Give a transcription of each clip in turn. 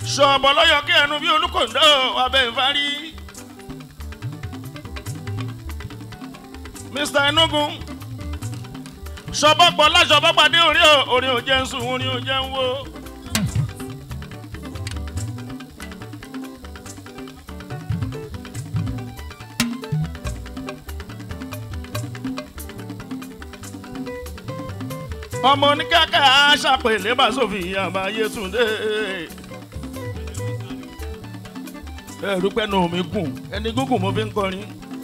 ṣọ̀bọ̀ lọ́yọ̀ kí ẹnu bí olùkọ́ńdọ́ abẹ́ ìfarí. mr enugu ṣọ̀bọ̀ pọ̀ láṣọ̀bọ̀ pàdé orí ò orí ò jẹ́ ń sùn orí ò jẹ́ ń wo. ọmọ oníkàkà ṣàpèlé bá sófin àbáyé túndé. ẹ̀rú pẹ́nu mi gùn ẹni gúngùn mo fi ń kọrin.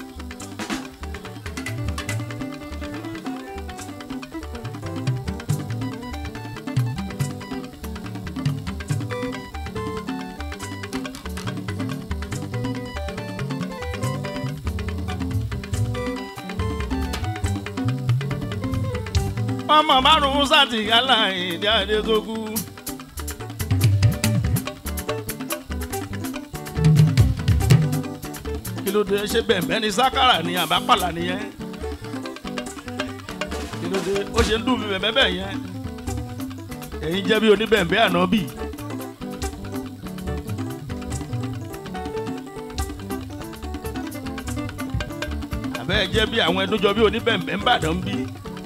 ọmọ márùn-ún sátìyálà ìdí àdégógún. kí ló dé ṣé bẹ̀m̀bẹ́ ni sákàrà ni àbápàlà nìyẹn kí ló dé ó ṣe ń dùn mí bẹ̀m̀bẹ́ bẹ̀ yẹn ẹ̀yin jẹ́ bí oníbẹ̀m̀bẹ́ ànábì. àbẹ́ jẹ́ bí àwọn ẹdúnjọ bí oníbẹ̀m̀bẹ́ ń bàdàn bí.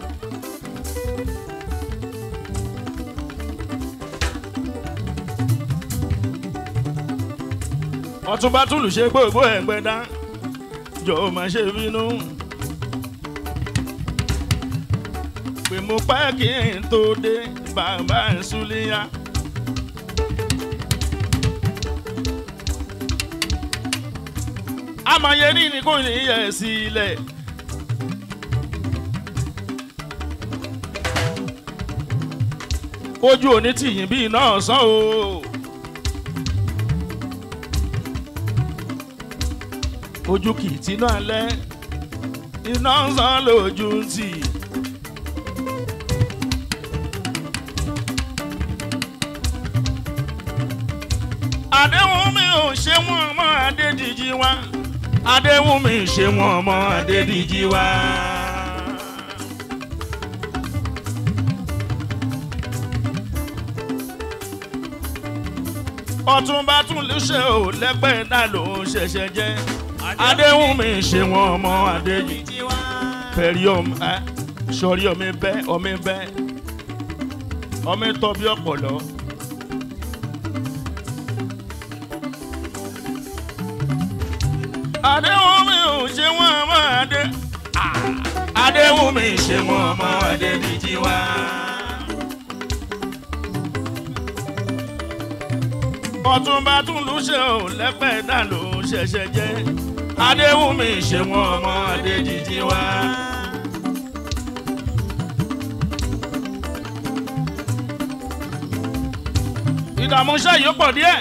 ọtúnba túlù ṣe gbogbo ẹgbẹ́ dá jọ má ṣe bínú. pé mo pẹ́ kí n tó dé bàbá ìsúlẹ̀yà. amayeri ni kò ní yẹ sílẹ̀. ojú òní tìyìn bíi náà sàn o. ojú kì í tinú alẹ́ iná ń san lójú ń tì. àdéhùn mi ò ṣe wọ́n ọmọ adédìjì wá àdéhùn mi ṣe wọ́n ọmọ adédìjì wá. ọ̀túnba tún lè ṣe ò lẹ́gbẹ̀ẹ́ náà ló ń ṣẹ̀ṣẹ̀ jẹ́ adéhùn mi ṣe wọn ọmọ adéyí pẹ̀lú ọmọ ẹ sọrí ọmọ bẹ́ ọmọ bẹ́ ọmọ tọ́ bí ọ̀pọ̀lọ́. adéhùn mi ò ṣe wọn ọmọ adé adéhùn mi ṣe wọn ọmọ adé díjí wá. ọ̀túnba tún lù ṣe ò lẹ́pẹ́ náà ló ń ṣẹ̀ṣẹ̀ jẹ́ adéwùmí ṣe wọn ọmọ adéjìjì wá. ìdààmú iṣẹ́ yìí pọ̀ díẹ̀.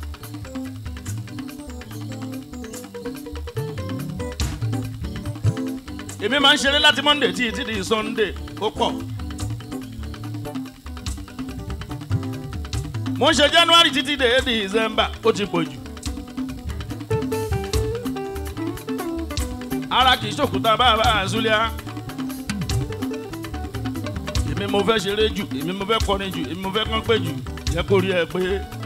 èmi máa ń ṣeré láti monday tí tí di sunday ó pọ̀. mo ń ṣe january títí dé december ó ti pọ̀ jù. ara kì í ṣòkúta bàbá àzúlíà. èmi mo fẹ́ ṣeré jù èmi mo fẹ́ kọrin jù èmi mo fẹ́ kán pé jù yẹ kó rí ẹ pé.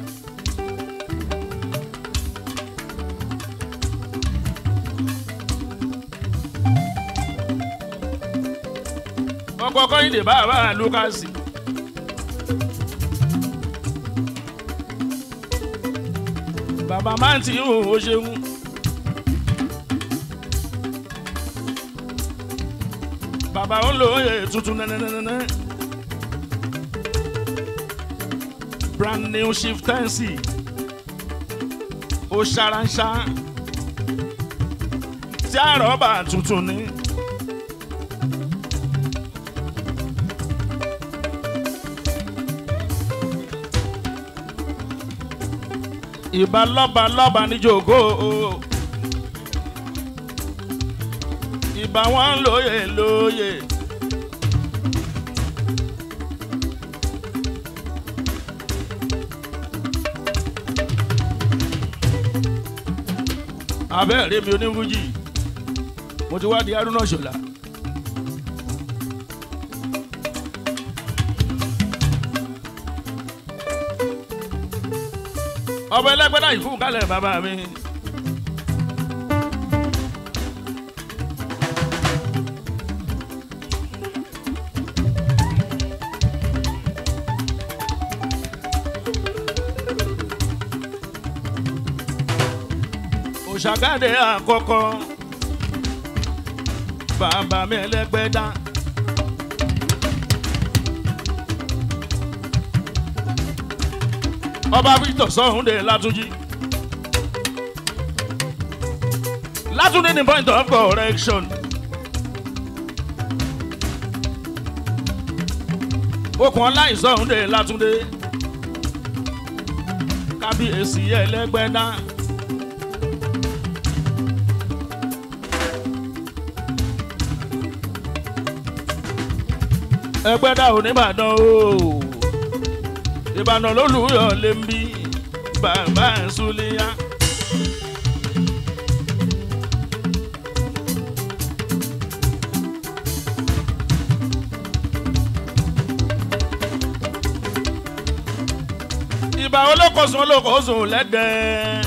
ọkọ̀ kọ́yìndé bàbá lukasi. bàbá máa ń tì í hù ó ṣeun. bàbá ń lo oyè tuntun nẹ́nẹ́nẹ́nẹ́. brand new shiftensi ó ṣaranṣa tí àrọ́bà tuntun ni. ìbá lọ́ba lọ́ba níjòkó ìbá wọn lóye lóye. abẹ́rẹ́ mi onífújì mo ti wá di arúnà ṣọlá. ọba ẹlẹgbẹdà yìí fún kálẹ̀ bàbá mi. òṣàgádé àkọ́kọ́ bàbá mi ẹlẹgbẹdà. ọba victor sọ̀húndé látúnjí. látúndé ní point of correction. okùn ọláì sọ̀húndé látúndé. kábíyèsí ẹlẹ́gbẹ́dá. ẹgbẹ́dá oníbàdàn ooo ìbàdàn lólùyọ̀ lè ń bí bàbá ìsúlẹ̀yà. ìbà olókòsùn olókòsùn lẹ́dẹ̀ẹ́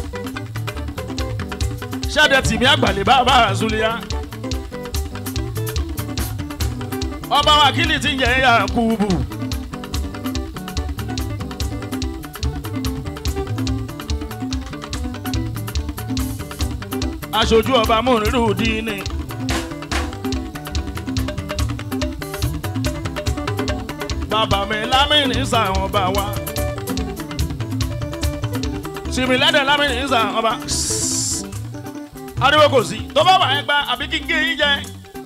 ṣáde tìmí àgbàlẹ̀ bàbá ìsúlẹ̀yà. ọba wákìlì ti ń yẹ Yakubu. aṣojú ọba múnirú díínì. bàbá mi lámìnì sàwọn ọba wa. tìmílẹ́dẹ̀ lámìnì sàwọn ọba. ariwo kò sí tó bá wà ẹ́ gba àbí kí n gé yín jẹ.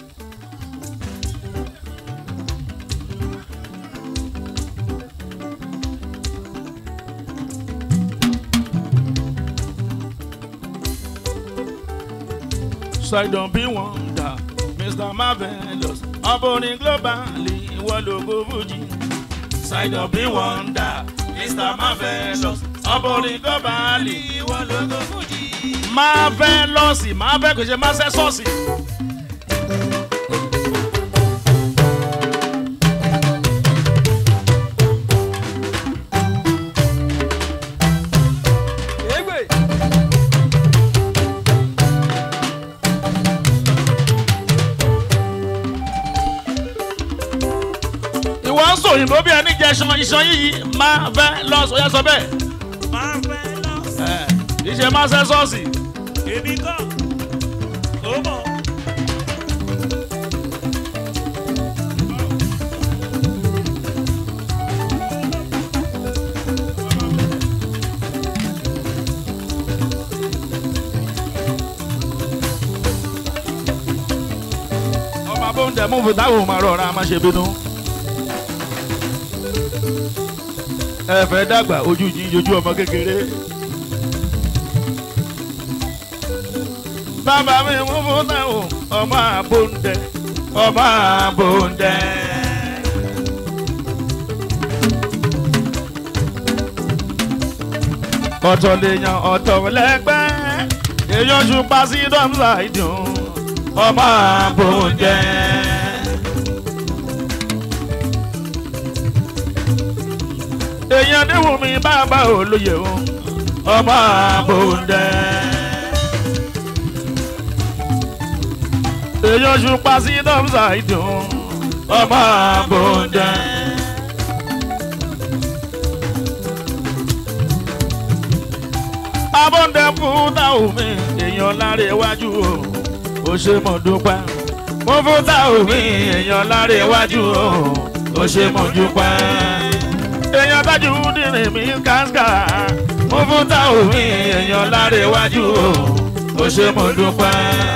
Sidon bí wọ́n dà Mr Marvelous ọbọ̀rin globally ìwọ lógo Fuji. Sidon bí wọ́n dà Mr Marvelous ọbọ̀rin globally ìwọ lógo Fuji. Marvelous Marvel kò ṣe Marvelous. ìwọ ń sòyìnbó bí ẹni jẹ iṣan iṣan yìí máa fẹ́ lọ sọyá sọ bẹ́ẹ̀. máa fẹ́ lọ. ẹ ìṣe máa ṣe sọ́ọ̀sì. èmi kọ́ ó mọ̀. ọmọ abóúnjẹ mú fún táwọn máa rọra máa ṣe bínú. ẹ fẹ́ dàgbà ojú yín ojú ọmọ kékeré. bàbá mi mú fún táwọn ọmọ abóúnjẹ ọmọ abóúnjẹ. ọ̀tọ̀ lèèyàn ọ̀tọ̀ lẹ́gbẹ́ èèyàn ṣùpá sí dọ́mùsà ìdùn ọmọ abóúnjẹ. èèyàn níwùn mi bàbá olóye o ọmọ abóúnjẹ. èèyàn ṣùpá sí dọ́mùsà ìdùn ọmọ abóúnjẹ. abóúnjẹ fún táwọn mi èèyàn láre iwájú o ó ṣe mọ̀ dúpẹ́. mo fún táwọn mi èèyàn láre iwájú o ó ṣe mọ̀ dúpẹ́. èèyàn tájú dìrín mi káská mo fún táwọn mi èèyàn láre iwájú o ó ṣe mọ̀ dúpẹ́.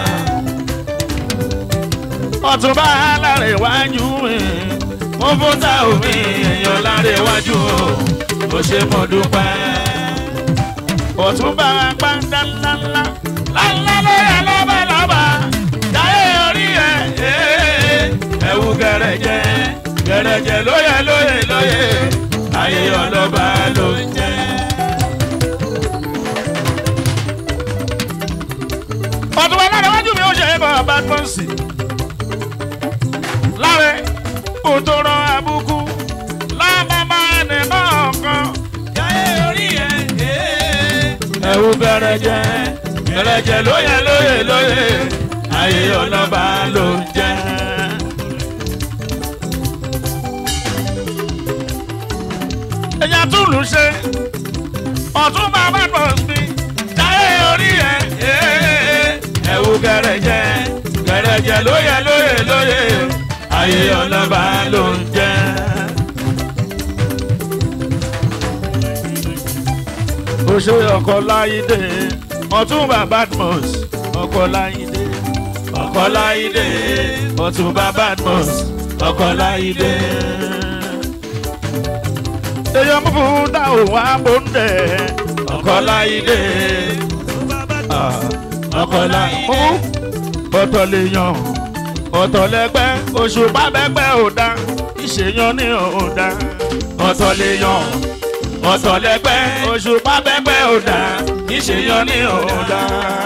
ọ̀túnba láre iwájú mi mo fún táwọn mi èèyàn láre iwájú o ó ṣe mọ̀ dúpẹ́. ọ̀túnba pàǹdà ńláńlá ńláńlá lóyè lọ́bàlọ́bà jáyé orí ẹ̀ ẹ̀wù gẹ̀rẹ̀jẹ̀ gẹ̀rẹ̀jẹ̀ lóyè lóyè lóyè ayé ọlọ́ba ló ń jẹ́. ọ̀tún wa lára wájú mi ó ṣe é bọ̀ bad bouncy láre kò tó rán abúkú lábàbà ẹnì náà kan jáyé orí ẹ̀ gẹrẹjẹ gẹrẹjẹ lóye lóye lóye ayé ọlọ́ba ló ń jẹ́. ẹ̀yà tún lù ṣe ọ̀tún bàbá bọ̀ sí jáyé orí ẹ̀ ẹ̀wù gẹrẹjẹ gẹrẹjẹ lóye lóye lóye ayé ọlọ́ba ló ń jẹ́. oṣù ọkọ láyídé ọtúnba badmus ọkọ láyídé ọkọ láyídé ọtúnba badmus ọkọ láyídé. èèyàn mú fún dáhùn wá bóńdẹ ọkọ láyídé ah, ọkọ láyídé ọ̀tọ̀ lè yan ọ̀tọ̀ lẹ́gbẹ́ oṣù bábẹ́gbẹ́ ò dá ìṣèyàn ní ò dá ọ̀tọ̀ lè yan ọ̀tọ̀ lẹ́gbẹ́ oṣù bábẹ́gbẹ́ ò dá ìṣèyàn ní ò dá.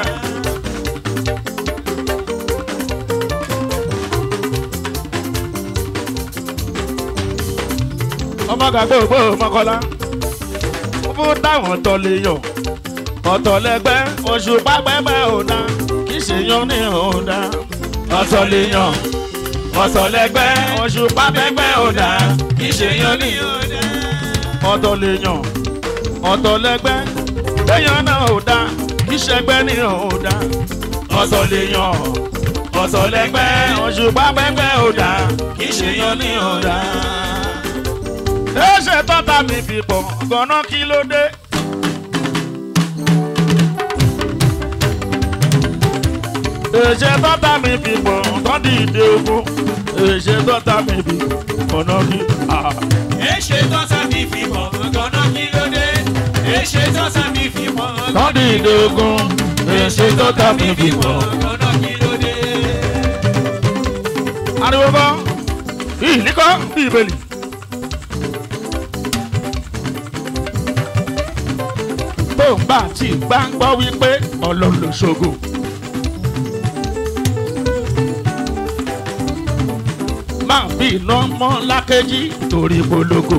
ọmọ gàgbé ògbó mọ́kọ́lá fún táwọn ọ̀tọ̀ lè yàn ọ̀tọ̀ lẹ́gbẹ́ oṣù bábẹ́gbẹ́ ò dá ìṣèyàn ní ò dá ọ̀tọ̀ lè yàn ọ̀tọ̀ lẹ́gbẹ́ oṣù pápẹ́gbẹ́ ọ̀dà ìṣèyàn ní ọ̀tọ̀ lè yàn ọ̀tọ̀ lẹ́gbẹ́ lẹ́yìn náà ò dá ìṣẹ́gbẹ́ ní ò dá ọ̀tọ̀ lè yàn ọ̀tọ̀ lẹ́gbẹ́ oṣù pápẹ́gbẹ́ ọ̀dà ìṣèyàn ní ò dá. ẹsẹ̀ tọ́ta mi fi pọ̀ gan-an kí ló dé. èṣe tọ́ta mi fi pọ̀ tọ́dí ìdè ogun èṣe tọ́ta mi fi ọ̀nà kí. Èṣe tọ́sà mi fi mọ̀ gánà kí ló dé? Èṣe tọ́sà mi fi mọ̀ tọ́dí ìdè ogun èṣe tọ́ta mi fi pọ̀. gánà kí ló dé? ariwo kọ́ ìlíkọ́ bí ìbèlì. tó ń bá tí gbá ń gbọ́ wípé ọlọ́run ló ṣògo. máa bí iná mọ́ lákẹ́jì torí polongo.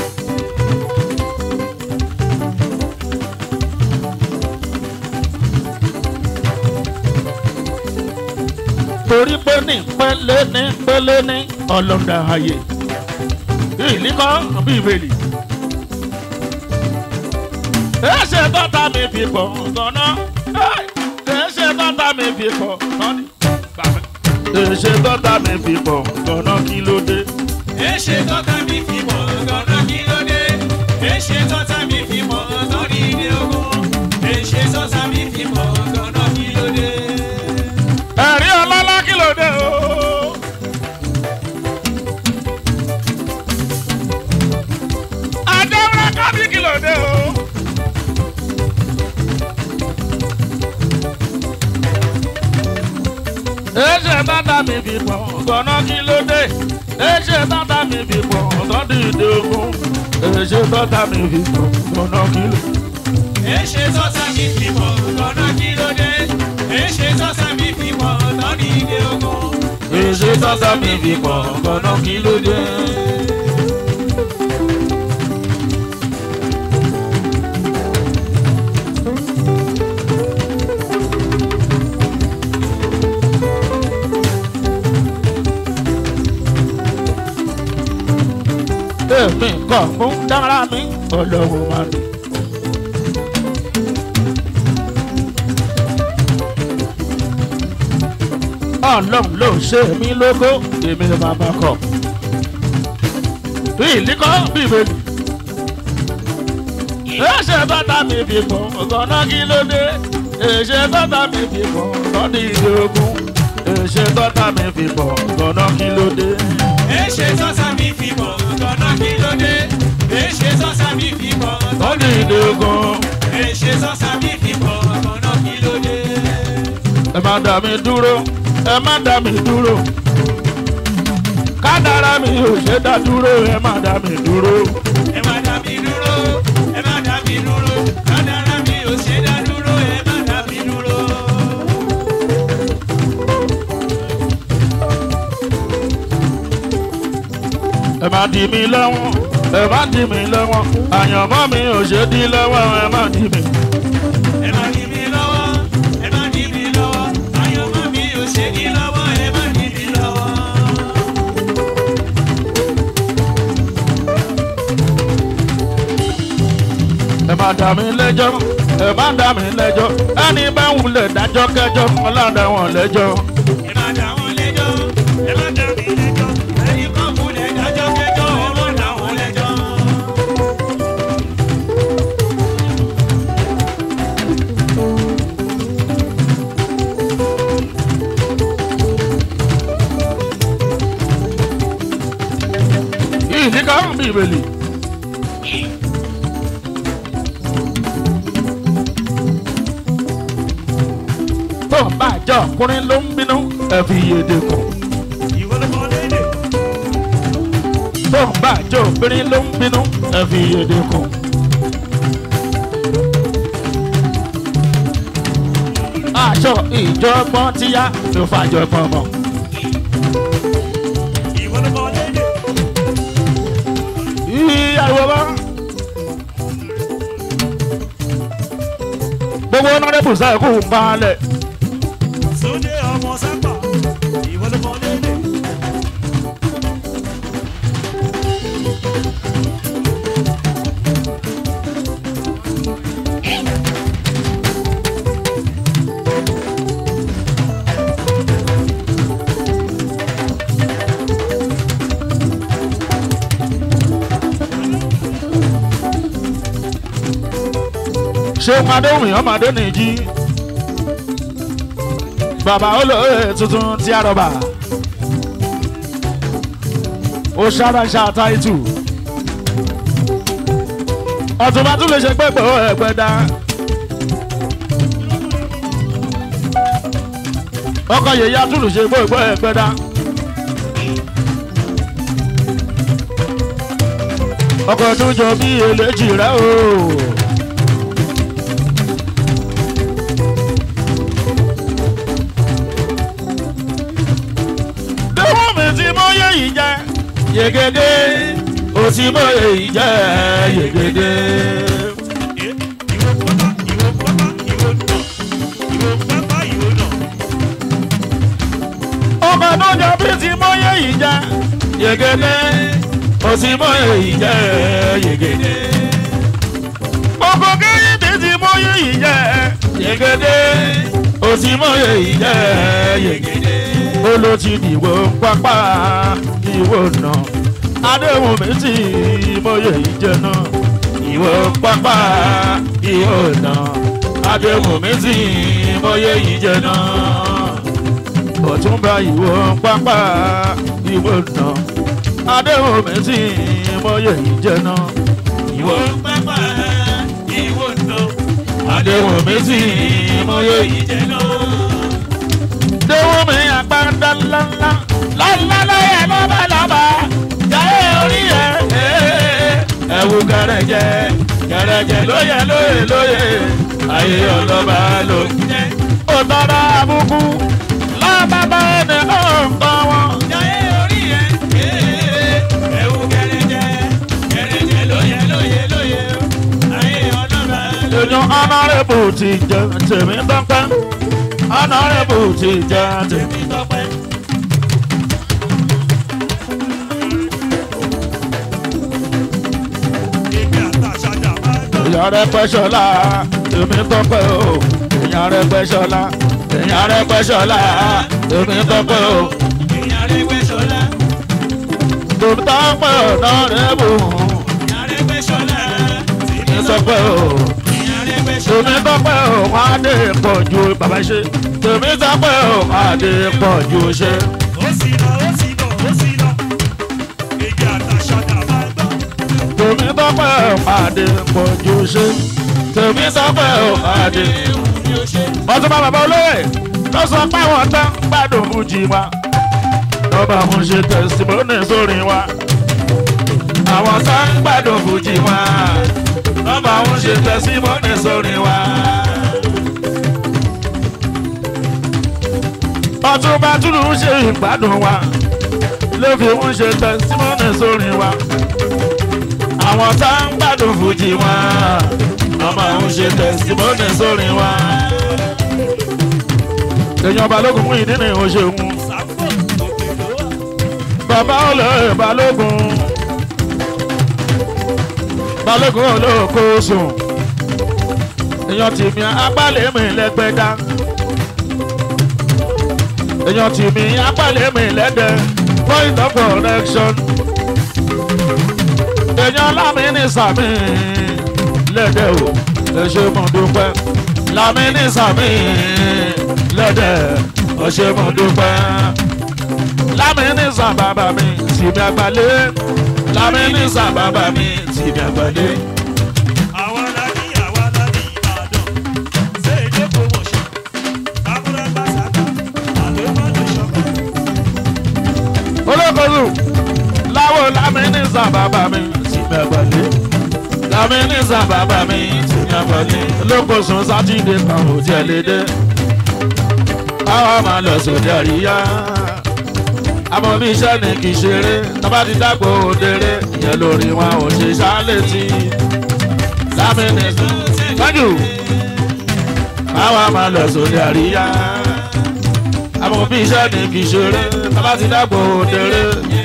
torí pé ní pẹ́lẹ́ ní pẹ́lẹ́ ní ọlọ́dà ayé ìlíkọ́ bí ìbèlì. ẹsẹ̀ tọ́ta mi fi pọ̀ gan-an ẹsẹ̀ tọ́ta mi fi pọ̀ gan-an ẹsẹ̀ tọ́ta mi fi pọ̀ gan-an kí ló dé. Èṣe tọ́sà mi fi mọ̀ gánà kí ló dé? Èṣe tọ́sà mi fi mọ̀ tọ́rí ilé ogun. Èṣe tọ́sà mi fi mọ̀ gánà kí ló dé? ẹ̀rí ọlọ́lá kí ló dé o. àjẹwúrẹ́ kábí kí ló dé o. ẹ̀ṣẹ̀ bàtà mi fi pọ̀ gọ́nà kí ló dé. ẹ̀ṣẹ̀ bàtà mi fi pọ̀ tọ́dí ìdè ogun. ẹ̀ṣẹ̀ bàtà mi fi pọ̀ gọ́nà kí ló dé. Èṣe tọ́sà mi fi mọ̀ gánà kí ló dé? Èṣe tọ́sà mi fi mọ̀ tọ́rí ilé ogun. ẹ̀ṣẹ̀ bàtà mi fi pọ̀ gọ́nà kí ló dé. èmi kàn mú dára mi ọlọ́run máa dùn. ọlọ́run ló ṣe mí lógo èmi ni bàbá kọ. bí ìlíkọ́ bí ìbejì. èṣe bàtà mi fi pọ̀ ọ̀gànná kí ló dé. èṣe bàtà mi fi pọ̀ lọ́dí ìdí ogun. èṣe bàtà mi fi pọ̀ ọ̀gànná kí ló dé. Èṣe tọ́sà mi fi mọ̀ gánà kí ló dé? Èṣe tọ́sà mi fi mọ̀ lọ́dí ìdí ogun. Èṣe tọ́sà mi fi mọ̀ gánà kí ló dé? ẹ má dá mi dúró ẹ má dá mi dúró kádàrá mi ò ṣe dá dúró ẹ má dá mi dúró Ẹ má dá mi dúró, ẹ má dá mi dúró, kádàrá mi ò ṣe dá dúró, ẹ má dá mi dúró. ẹ má dì mí lọ́wọ́ ẹ má dì mí lọ́wọ́ àyànmọ́ mi ò ṣe dí lọ́wọ́ ẹ má dì mí Ẹ má dí mi má dá mi lẹ́jọ́ ẹ má dá mi lẹ́jọ́ ẹni bá wulẹ̀ dájọ́ kẹjọ́ ọlọ́dà wọn lẹ́jọ́. ẹ má dá wọn lẹ́jọ́ ẹ má dá mi lẹ́jọ́ ẹni kan múlẹ̀ dájọ́ kẹjọ́ ẹ má dá wọn lẹ́jọ́. ìdí kan bíbélì. tó ń bá àjọ ọkùnrin ló ń bínú ẹ fi yèdè kù. ìwọ ló kọ́ lédè. tó ń bá àjọ obìnrin ló ń bínú ẹ fi yèdè kù. aṣọ ìjọgbọ́n tíyá ló fàjọgbọ́n mọ́. ìwọ ló kọ́ lédè. ìyàwó bá. gbogbo nọ́ọ̀dẹ́bù sẹ́kù ń balẹ̀. Sunde ọmọ sábà ìwọ ló kọ́ lédè. ṣé madéhùn ọmọdé nìjí bàbá olóyè tuntun tí a rọba ó ṣàránṣà táìtù ọ̀túnba tún lè ṣe pẹ́pẹ́ ó ẹ̀pẹ́ dá ọkọ̀ yèyí atúlù ṣe gbogbo ẹ̀pẹ́ dá ọkọ̀ tó jọ bí eléjì rẹ o. Dẹ́wọ́n mi ti mọ yẹ yìí jẹ́ yegede, o ti mọ yẹ yìí jẹ́ yegede. ìwọ pápá ìwọ pápá ìwọ nà ìwọ pápá ìwọ nà. Ọmọ tó jọ bí ti mọ yẹ yìí jẹ́ yegede, o ti mọ yẹ yìí jẹ́ yegede. Ọkọ̀ kẹ́yìn tí ti mọ yẹ yìí jẹ́ yegede, o ti mọ yẹ yìí jẹ́ yegede. Olo ti dìbò pápá ìwò náà. Adéhùn mi ti mọ yẹ yìí jẹ náà. Ìwò pápá ìwò náà. Adéhùn mi ti mọ yẹ yìí jẹ náà ọ̀túnba ìwò pápá ìwò náà adéhùn mi sì mọyẹ ìjẹ náà ìwọ pápá ìwọ nà adéhùn mi sì mọyẹ ìjẹ. ìjẹ náà. déhùn mi àgbàdá ńláńlá ńláńlá lọ́yẹ̀ lọ́bàlọ́bà jáde orí ẹ̀ ẹ̀wù kẹrẹ̀jẹ kẹrẹ̀jẹ lóye lóye lóye ayé ọlọ́ba ló ń jẹ́ ó tọ́ra àbùkù lọ́bàbà ẹni ó ń kọ́ wọn. Jayé orí ẹ̀ ẹ̀wù kẹrẹ̀jẹ kẹrẹ̀jẹ lóye lóye lóye ayé ọlọ́ba ló èèyàn ọ̀nàrẹ́bù ti jẹ tèmi tọ́pẹ́ ọ̀nàrẹ́bù ti jẹ tèmi. mi tọpẹ́. Èmi àtàṣàjà máa ń gbọ́. èèyàn rẹ pẹ́ ṣọlá tèmi tọ́pẹ́ o èèyàn rẹ pẹ́ ṣọlá èèyàn rẹ pẹ́ ṣọlá tèmi tọ́pẹ́ o Èèyàn rẹ̀ gbé ṣọlá. tèmi tọ́pẹ́ ọ̀nàrẹ́bù Èèyàn rẹ̀ gbé ṣọlá. tèmi tọ́pẹ́ o Èèyàn rẹ̀ gbé ṣọlá. tèmi tọ́pẹ́ o wọ́n á dé pọ̀ ju bàbá ṣe tèmi tọ́pẹ́ o wọ́n á dé pọ̀ ju ṣe. Ó sì lọ, ó sì lọ, ó sì lọ. Èmi àtàṣàjà máa ń gbọ́. tèmi tọ́pẹ́ o wọ́n á dé pọ̀ ju ṣe tèmi tọ́pẹ́ o wọ́n á dé. ọtún bá bàbá olóyè ló sọ pé àwọn tán gbádùn fújì wa lọ́ba àwọn ṣe tẹ̀símọ́nì sórí wa àwọn tán gbádùn fújì wa lọ́ba àwọn ṣe tẹ̀símọ́nì sórí wa. ọtún bá túlù ń ṣe ìgbádùn wa ló fi ń ṣe tẹ̀símọ́nì sórí wa àwọn tán gbádùn fújì wa lọ́ba àwọn ṣe tẹ̀símọ́nì sórí wa èèyàn balógun fún ìdí ni ó ṣeun Sáfò òkè ló wà. bàbá olóyè balógun balógun olóko sùn èèyàn tì mí agbálẹ̀ mi lẹ́gbẹ̀dá èèyàn tì mí agbálẹ̀ mi lẹ́dẹ̀ point of correction èèyàn lámì ní sàmì lẹ́dẹ̀ o ẹ ṣe mo dúpẹ́ lámì ní sàmì lẹ́dẹ̀ ẹ ṣe mo dúpẹ́ lámì ní sàbàbà mi tì mí agbálẹ̀ lámì ní sàbàbà mi tì mí agbálẹ̀. àwa la ní àwa la ní ìbàdàn ṣé èdè promotion kábúrẹ́ bá sàkà àlọ́ bá lè ṣọ̀kan. olókozu láwo lámínísà bàbá mi ti mẹ́gbẹ̀lé lámínísà bàbá mi ti mẹ́gbẹ̀lé olókozu sátidé kan ò tiẹ̀ lè dé káwa máa lọ sóde àríyá àmọ́ bí iṣẹ́ ni kì í ṣeré tọ́ba ti dàgbò òdèrè ìyẹn lórí wọn ò ṣe ṣálétí lámínísà tọ́jú káwa máa lọ sóde àríyá àmọ́ bí iṣẹ́ ni kì í ṣeré tọ́ba ti dàgbò òdèrè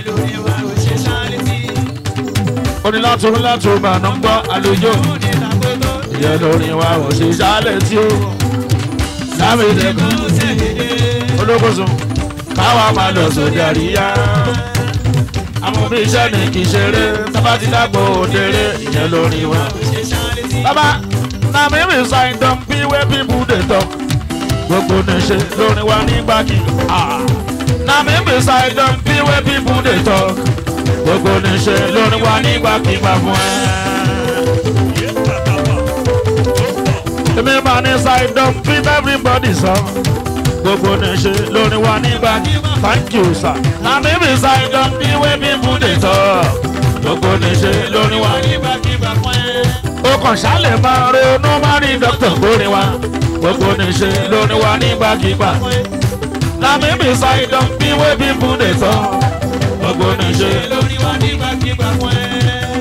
onílàtún látún bànú gbọ́ àlejò ìyẹn lórí wa ò ṣe ṣálẹ̀ tí ó lámìlẹ̀ kan olókòso káwa máa lọ sóde àríyá àmọ́ bí iṣẹ́ ni kì í ṣeré tọ́ba ti dàgbò òdèrè ìyẹn lórí wa. bàbá na mi mi sign don be where people dey talk gbogbo ní ṣe lórí wa nígbàkí. na mi mi sign don be where people dey talk gbogbo ní ṣe lórí wa nígbàkígbà fún ẹ. yé bàbá wa ó pọ̀. èmi máa ní sign don be everybody sọ gbogbo ní ṣe lórí wa nígbàkígbà thank you sir. na mi mi sign don be where people dey talk gbogbo ní ṣe lórí wa nígbàkígbà fún ẹ. ó kàn ṣálẹ̀ máa ronú máa rí dókítà kórè wa gbogbo ní ṣe lórí wa nígbàkígbà. na mi mi sign don be where people dey talk gbogbo ní ṣe lórí wa nígbàkígbà fún ẹ.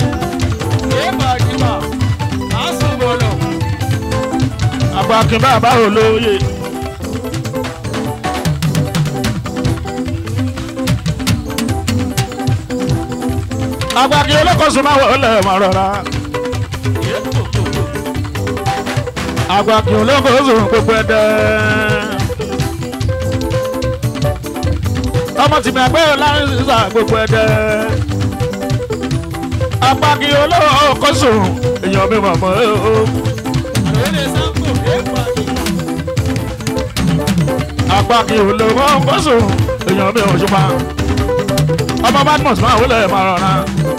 Àgbàkin bàbá olóye. Àgbàkin olókòsùn máa wọlé mọ̀ rọra. Àgbàkin olókòsùn gbogbo ẹ̀dẹ́. Ọmọ tìmí àgbẹ̀ láàrin sísà gbogbo ẹ̀dẹ́. Àgbàkin olókòsùn èèyàn mi mọ̀ mọ́ ẹ́ o. agbáki olówó bọ́sù èèyàn mi ò ṣùpá ọmọ badmus máa wọlé máa rọra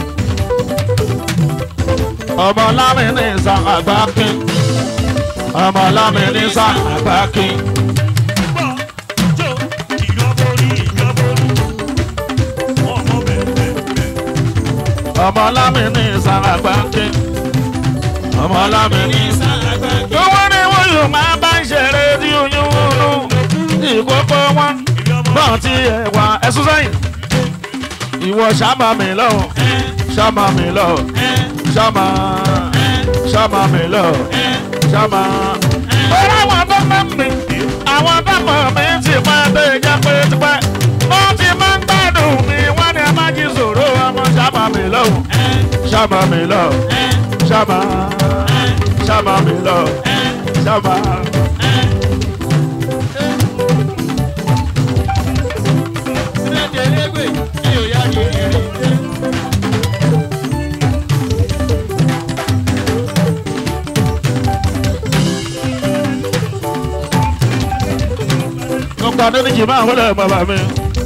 ọmọ lámì ní sa agbáki ọmọ lámì ní sa agbáki gbọ́ jó ìjọborí ìjọborí ọmọ bẹ̀rẹ̀ bẹ̀rẹ̀. ọmọ lámì ní sa agbáki ọmọ lámì ní sa agbáki. owó ni wọ́n yóò máa bá ń ṣeré tí oyún wúlú ìkókó wọn bọ́ọ̀ tí ẹ wà ẹ̀sùn sẹ́yìn ìwọ ṣàmà mi lọ́wọ́ ṣàmà mi lọ́wọ́ ṣàmà ṣàmà mi lọ́wọ́ ṣàmà. Bọ́lá àwọn tó mọ̀ mí, àwọn tó mọ̀ mí ti máa dé ìjà pé tipẹ́. Wọ́n ti máa ń gbádùn mi, wọ́n ní ẹ má jí sòrò ọmọ ṣàmà mi lọ́wọ́ ṣàmà mi lọ́wọ́ ṣàmà ṣàmà mi lọ́wọ́ ṣàmà. Ọkọ̀ Adéníjì máa wọlé bàbá mi.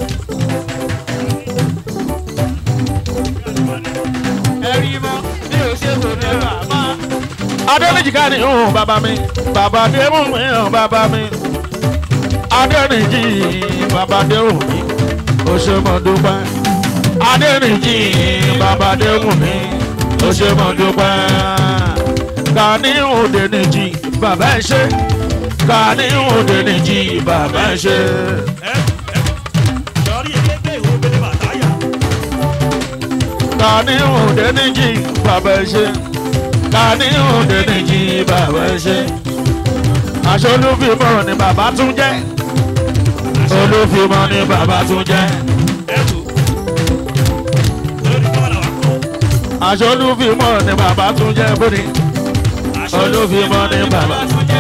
Adéníjì ká ní ìhùn bàbá mi. Bàbá Adéhùn mi hàn bàbá mi. Adéníjì bàbá Adéhùn mi. Ó ṣe mọ̀ dúpẹ́. Adéníjì bàbá Adéhùn mi. Ó ṣe mọ̀ dúpẹ́. Gani Adéníjì bàbá ẹ ṣe. Gani Adéníjì bàbá ẹ ṣe. ẹ ẹ lórí ẹgbẹ́ ìwé bẹ́ẹ̀ bàtáyà. Gani Adéníjì bàbá ẹ ṣe. Gani Adéníjì bàbá ẹ ṣe. Aṣọ olúfimọ́ ni bàbá tún jẹ́. Olúfimọ́ ni bàbá tún jẹ́. ẹ tó lórí bọ́ọ̀lù wa kọ́ Aṣọ olúfimọ́ ni bàbá tún jẹ́ bóni. olúfimọ́ ní bàbá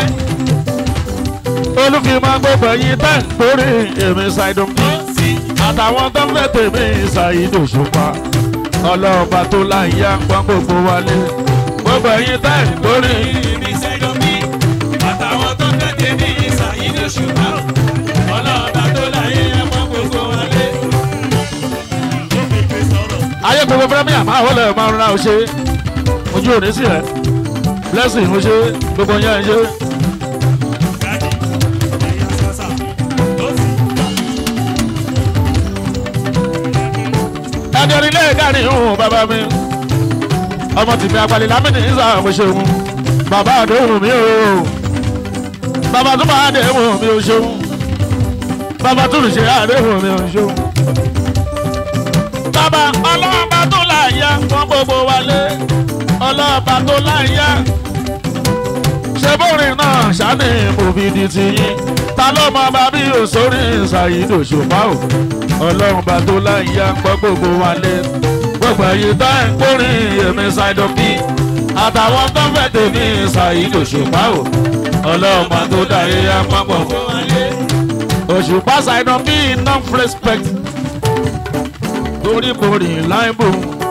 olúfimọ́ gbogbo ẹ̀yin tẹ́ ń torí èmi ṣàìdùn bí àtàwọn tó ń fẹ́ tèmi ṣàìdò ṣùpá ọlọ́ọ̀bà tó láyé àpọ́n gbogbo wálé gbogbo ẹ̀yin tẹ́ ń torí ayé gbogbo fẹ́mi àmọ́ àwọn ọlọ́ọ̀ máa ń ra ọṣẹ ojú òní sí rẹ̀ blessing ọṣẹ gbogbo yẹn ṣe. ẹjọ́ nílé ìkànnì ìhùn bàbá mi ọmọ tìmí apalẹ̀ lámìnì ìsà àmúṣeun bàbá àdéhùn mi o bàbá tó máa àdéhùn mi ò ṣeun bàbá tó lè ṣe àdéhùn mi ò ṣeun. bàbá ọlọ́ọ̀bá tó láyà fún gbogbo wálé ọlọ́ọ̀bá tó láyà ṣe bórin náà ṣáni mòbìdì tiyín ta ló mọ bàbí òṣòrí ṣàyídò ṣùpá o ọlọ́run bá tó láyà ń gbọ́ gbogbo wálé gbogbo èyí tó ń kórìn èmi ṣàìdọ̀ bí àtàwọn tó fẹ́ tèmi ṣàyídò ṣùpá o ọlọ́run bá tó dáyé yá ń gbọ́ gbogbo wálé òṣùpá ṣàìdọ̀ bí enough respect torí borí láìbò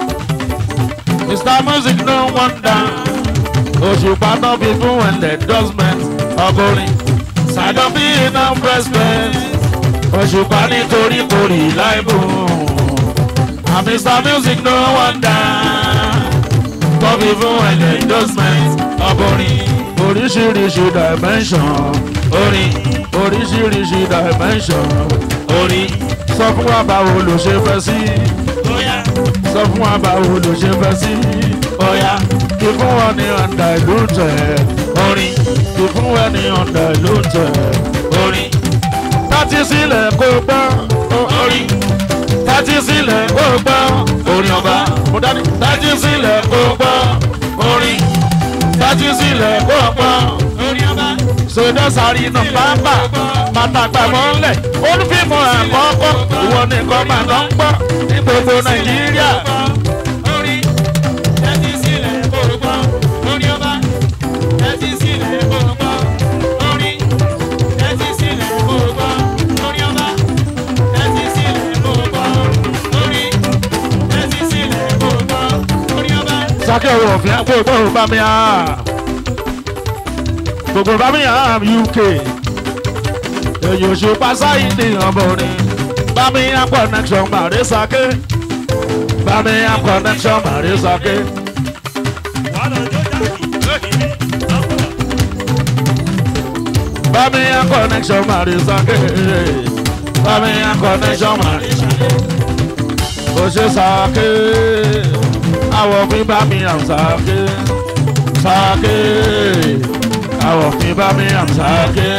mr music no wonder òṣùpá tó fi fún endorsement ọkùnrin ṣàìdọ̀ bí enough respect òṣùpá nítorí borí láìbò and mr music no wonder tó fi fún endorsement ọkùnrin oríṣiríṣi dimension orin oríṣiríṣi dimension orin sọ fún wa báwo ló ṣe fẹ́ sí sọ fún wa báwo ló ṣe fẹ́ sí ọ̀ya kí fún wọn ní ọ̀ndà ìlú tẹ̀ orin kí fún wọn ní ọ̀ndà ìlú tẹ̀ orin tátí sílẹ̀ kó gbọ́ orin tátí sílẹ̀ kó gbọ́ orin ọba mo dání tátí sílẹ̀ kó gbọ́ orin tátí sílẹ̀ kó gbọ́ orin ọba sọdọ sáré nà pápá pàtàkì mọ́lẹ̀ olùfíìmọ̀ àkọ́kọ́ ìwọ nìkan máa lọ ń gbọ́ ní gbogbo nàìjíríà. sákẹ́ ọ̀rọ̀ òfin gbogbo bá mi hàn gbogbo bá mi hàn uk èyí ò ṣe pásáyì ní ọmọrin bá mi hàn connection màrí sákẹ́ bá mi hàn connection màrí sákẹ́. bá mi hàn connection màrí sákẹ́ bá mi hàn connection màrí sákẹ́. ó ṣe sákẹ́ àwọ̀ fi bá mi hàn sákẹ́ sákẹ́ àwọ̀ fi bá mi hàn sákẹ́.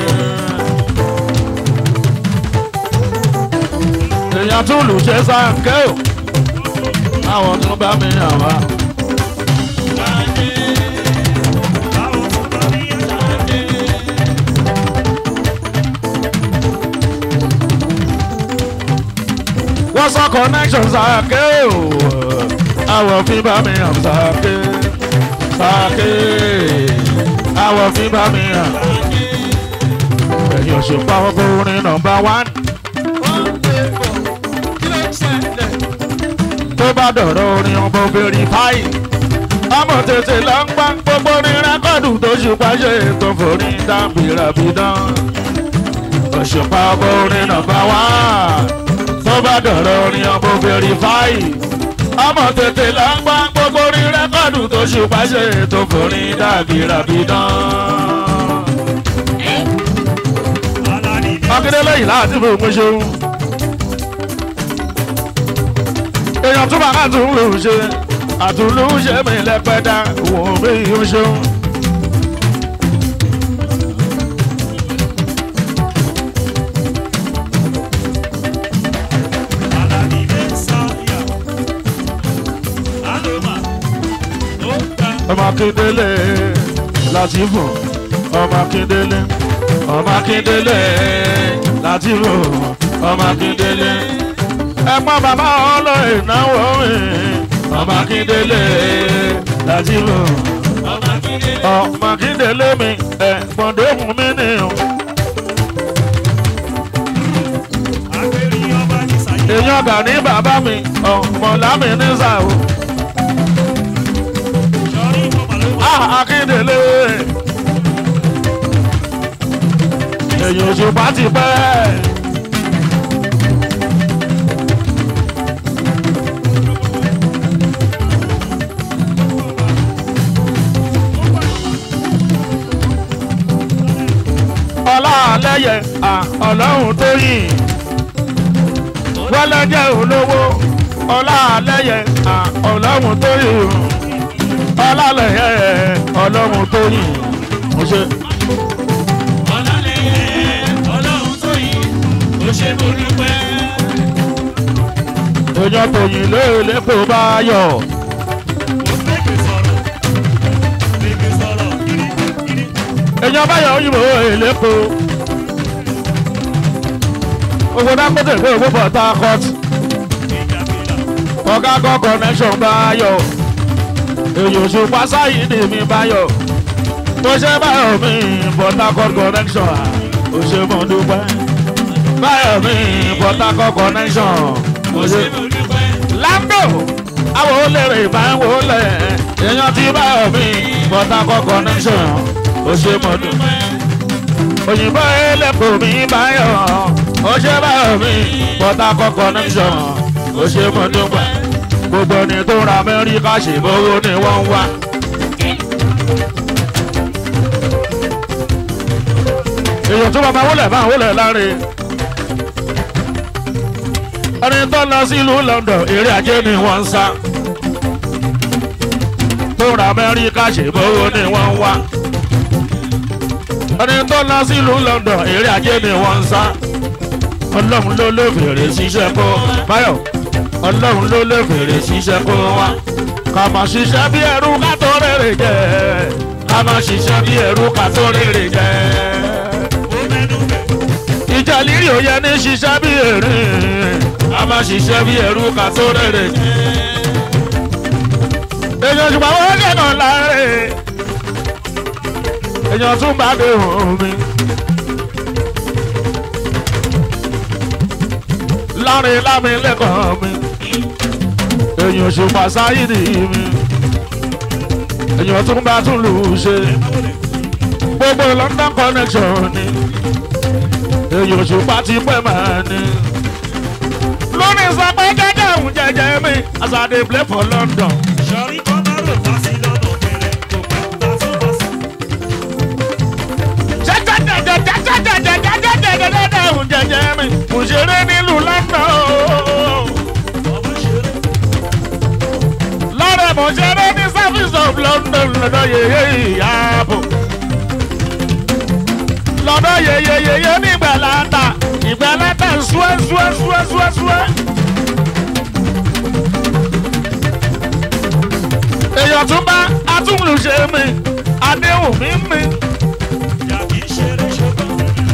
èèyàn tún lù ṣe sákẹ́ o àwọ̀ tún bá mi hàn wá. wọ́n sọ connection sákẹ́ o àwọ̀ fi bá mi hàn sákẹ́ sákẹ́ àwọ̀ fi bá mi hàn. ẹ̀yin òṣùpá ọkùnrin nọmba wán. tó bá dọ̀rọ̀ orin ọmọ verify. ọmọ tètè lọ ń gbá gbogbo orin rẹ́kọ̀dù tó ṣùpá ṣe tó forí dábìràbìdán. òṣùpá ọkùnrin nọmba wán. tó bá dọ̀rọ̀ orin ọmọ verify ọmọ tètè là ń gbá gbogbo orin rẹ́kọ̀dù tó ṣùpá ṣe tó forí dàbí ràbídán. akíndélé yìí láti fún un ṣeun. èèyàn tún máa tún lù ú ṣe àtúnlù ṣe mí lẹ́pẹ́dá wò mí ó ṣeun. ọmọ akíndélé láti fún ọmọ akíndélé ọmọ akíndélé láti fún ọmọ akíndélé ẹ̀gbọ́n bàbá ọlọ ìnáwó mi ọmọ akíndélé láti fún ọmọ akíndélé. ọmọ kíndélé mi ẹ̀gbọ́n dóhùn mi nìyẹn. èèyàn gà ní bàbá mi ọmọ lámì ní sàó. akíndélé èèyàn òṣùpá ti pẹ́. ọlọ́ọ̀lẹ́yẹ ọlọ́run tó yìn wọ́lẹ́jẹ́ olówó ọlọ́ọ̀lẹ́yẹ ọlọ́run tó yìn ọlọ́ọ̀lẹ́yẹ ọlọ́run tó yìn mo ṣe. èèyàn tó yìn lélẹ́pọ̀ bá yọ̀ èèyàn bá yọ̀ òyìnbó èlẹ́pọ̀ owó dákọ́tẹ̀ pé owó port harcourt ọ̀gá kan connection bá yọ̀ èyí oṣù pásáyì ni mi bá yọ̀ tó ṣe báyọ̀ mi port harcourt connection ó ṣe mọ̀ dúpẹ́ báyọ̀ mi port harcourt connection ó ṣe. lambo àwọn olèrè máa ń wọlé èèyàn tí báyọ̀ mi port harcourt connection ó ṣe mọ̀ dúpẹ́ òyìnbó ẹlẹ́kùn mi báyọ̀ ó ṣe báyọ̀ mi port harcourt connection ó ṣe mọ̀ dúpẹ́ gbogbo ẹni tó ra amẹ́ríkà ṣèbówó ni wọ́n ń wá. èèyàn tó bàbá wọlé máa wọlé láre. ẹni tó lọ sílùú london eré ajé ni wọ́n ń sá. tó ra amẹ́ríkà ṣèbówó ni wọ́n ń wá. ẹni tó lọ sílùú london eré ajé ni wọ́n ń sá. ọlọ́run ló lè fèrè ṣiṣẹ́ kó báyọ̀ ọlọ́run ló lè fèrè ṣiṣẹ́ kó wá. ká máa ṣiṣẹ́ bí ẹrú ká tó rèrè jẹ́. ká máa ṣiṣẹ́ bí ẹrú ká tó rèrè jẹ́. ìjà lírí ò yẹ ní ṣiṣẹ́ bí èrè. ká máa ṣiṣẹ́ bí ẹrú ká tó rèrè jẹ́. èèyàn ṣùgbọ́n wọ́n kẹ́nà láre. èèyàn tún bá dé òun mi. lárin lámi lẹ́kọ̀ọ́ mi èyàn ṣùpá sáyìdì mi èyàn tún bá tún lù ú ṣe gbogbo london connection ni èyàn ṣùpá ti pẹ́ máa ní. lónìí sọpẹ́ jẹ́jẹ́ òun jẹ́jẹ́ mi as i dey play for london. Sọ̀rí kọ́ máa rò bá sí lọ́nà kẹrẹ, kò pẹ́ bá sí bá sí. jẹ́jẹ́jẹ́jẹ́jẹ́jẹ́jẹ́jẹ́jẹ́jẹ́ òun jẹ́jẹ́ mi kò ṣeré nílùú london o. Ọmọ ṣeré, lọ́rẹ̀ mo ṣeré ní service of london lọ́dọ̀ yeye ìyàbọ̀. lọ́dọ̀ yeye yeye ní ìgbàláta ìgbàláta ṣúẹ́ ṣúẹ́ ṣúẹ́ ṣúẹ́ ṣúẹ́. èèyàn tún bá atúnlùṣe mi adéhùn mi mi. yàtí ṣeré ṣogbọ́n.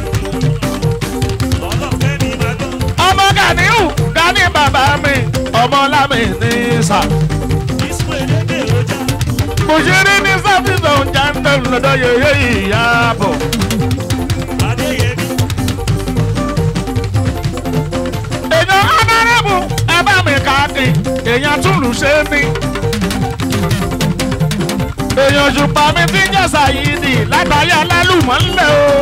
Ọlọ́fẹ́ ni màá gbọ́. ọmọ ganiu gani bàbá mi ọmọ lámì ní sà. Ìsúwé dédé ọjà. mo ṣeré ní service of london lọ́dọ̀ yeye ìyàbọ̀. Adéyẹmí, èèyàn ọ̀nàrẹ́bù ẹ bá mi káàkiri èèyàn túlù ṣe mí. èèyàn ṣùpá mi ti ń jẹ́ sàyídì látàrí alálùmọ́ ńlẹ̀ o.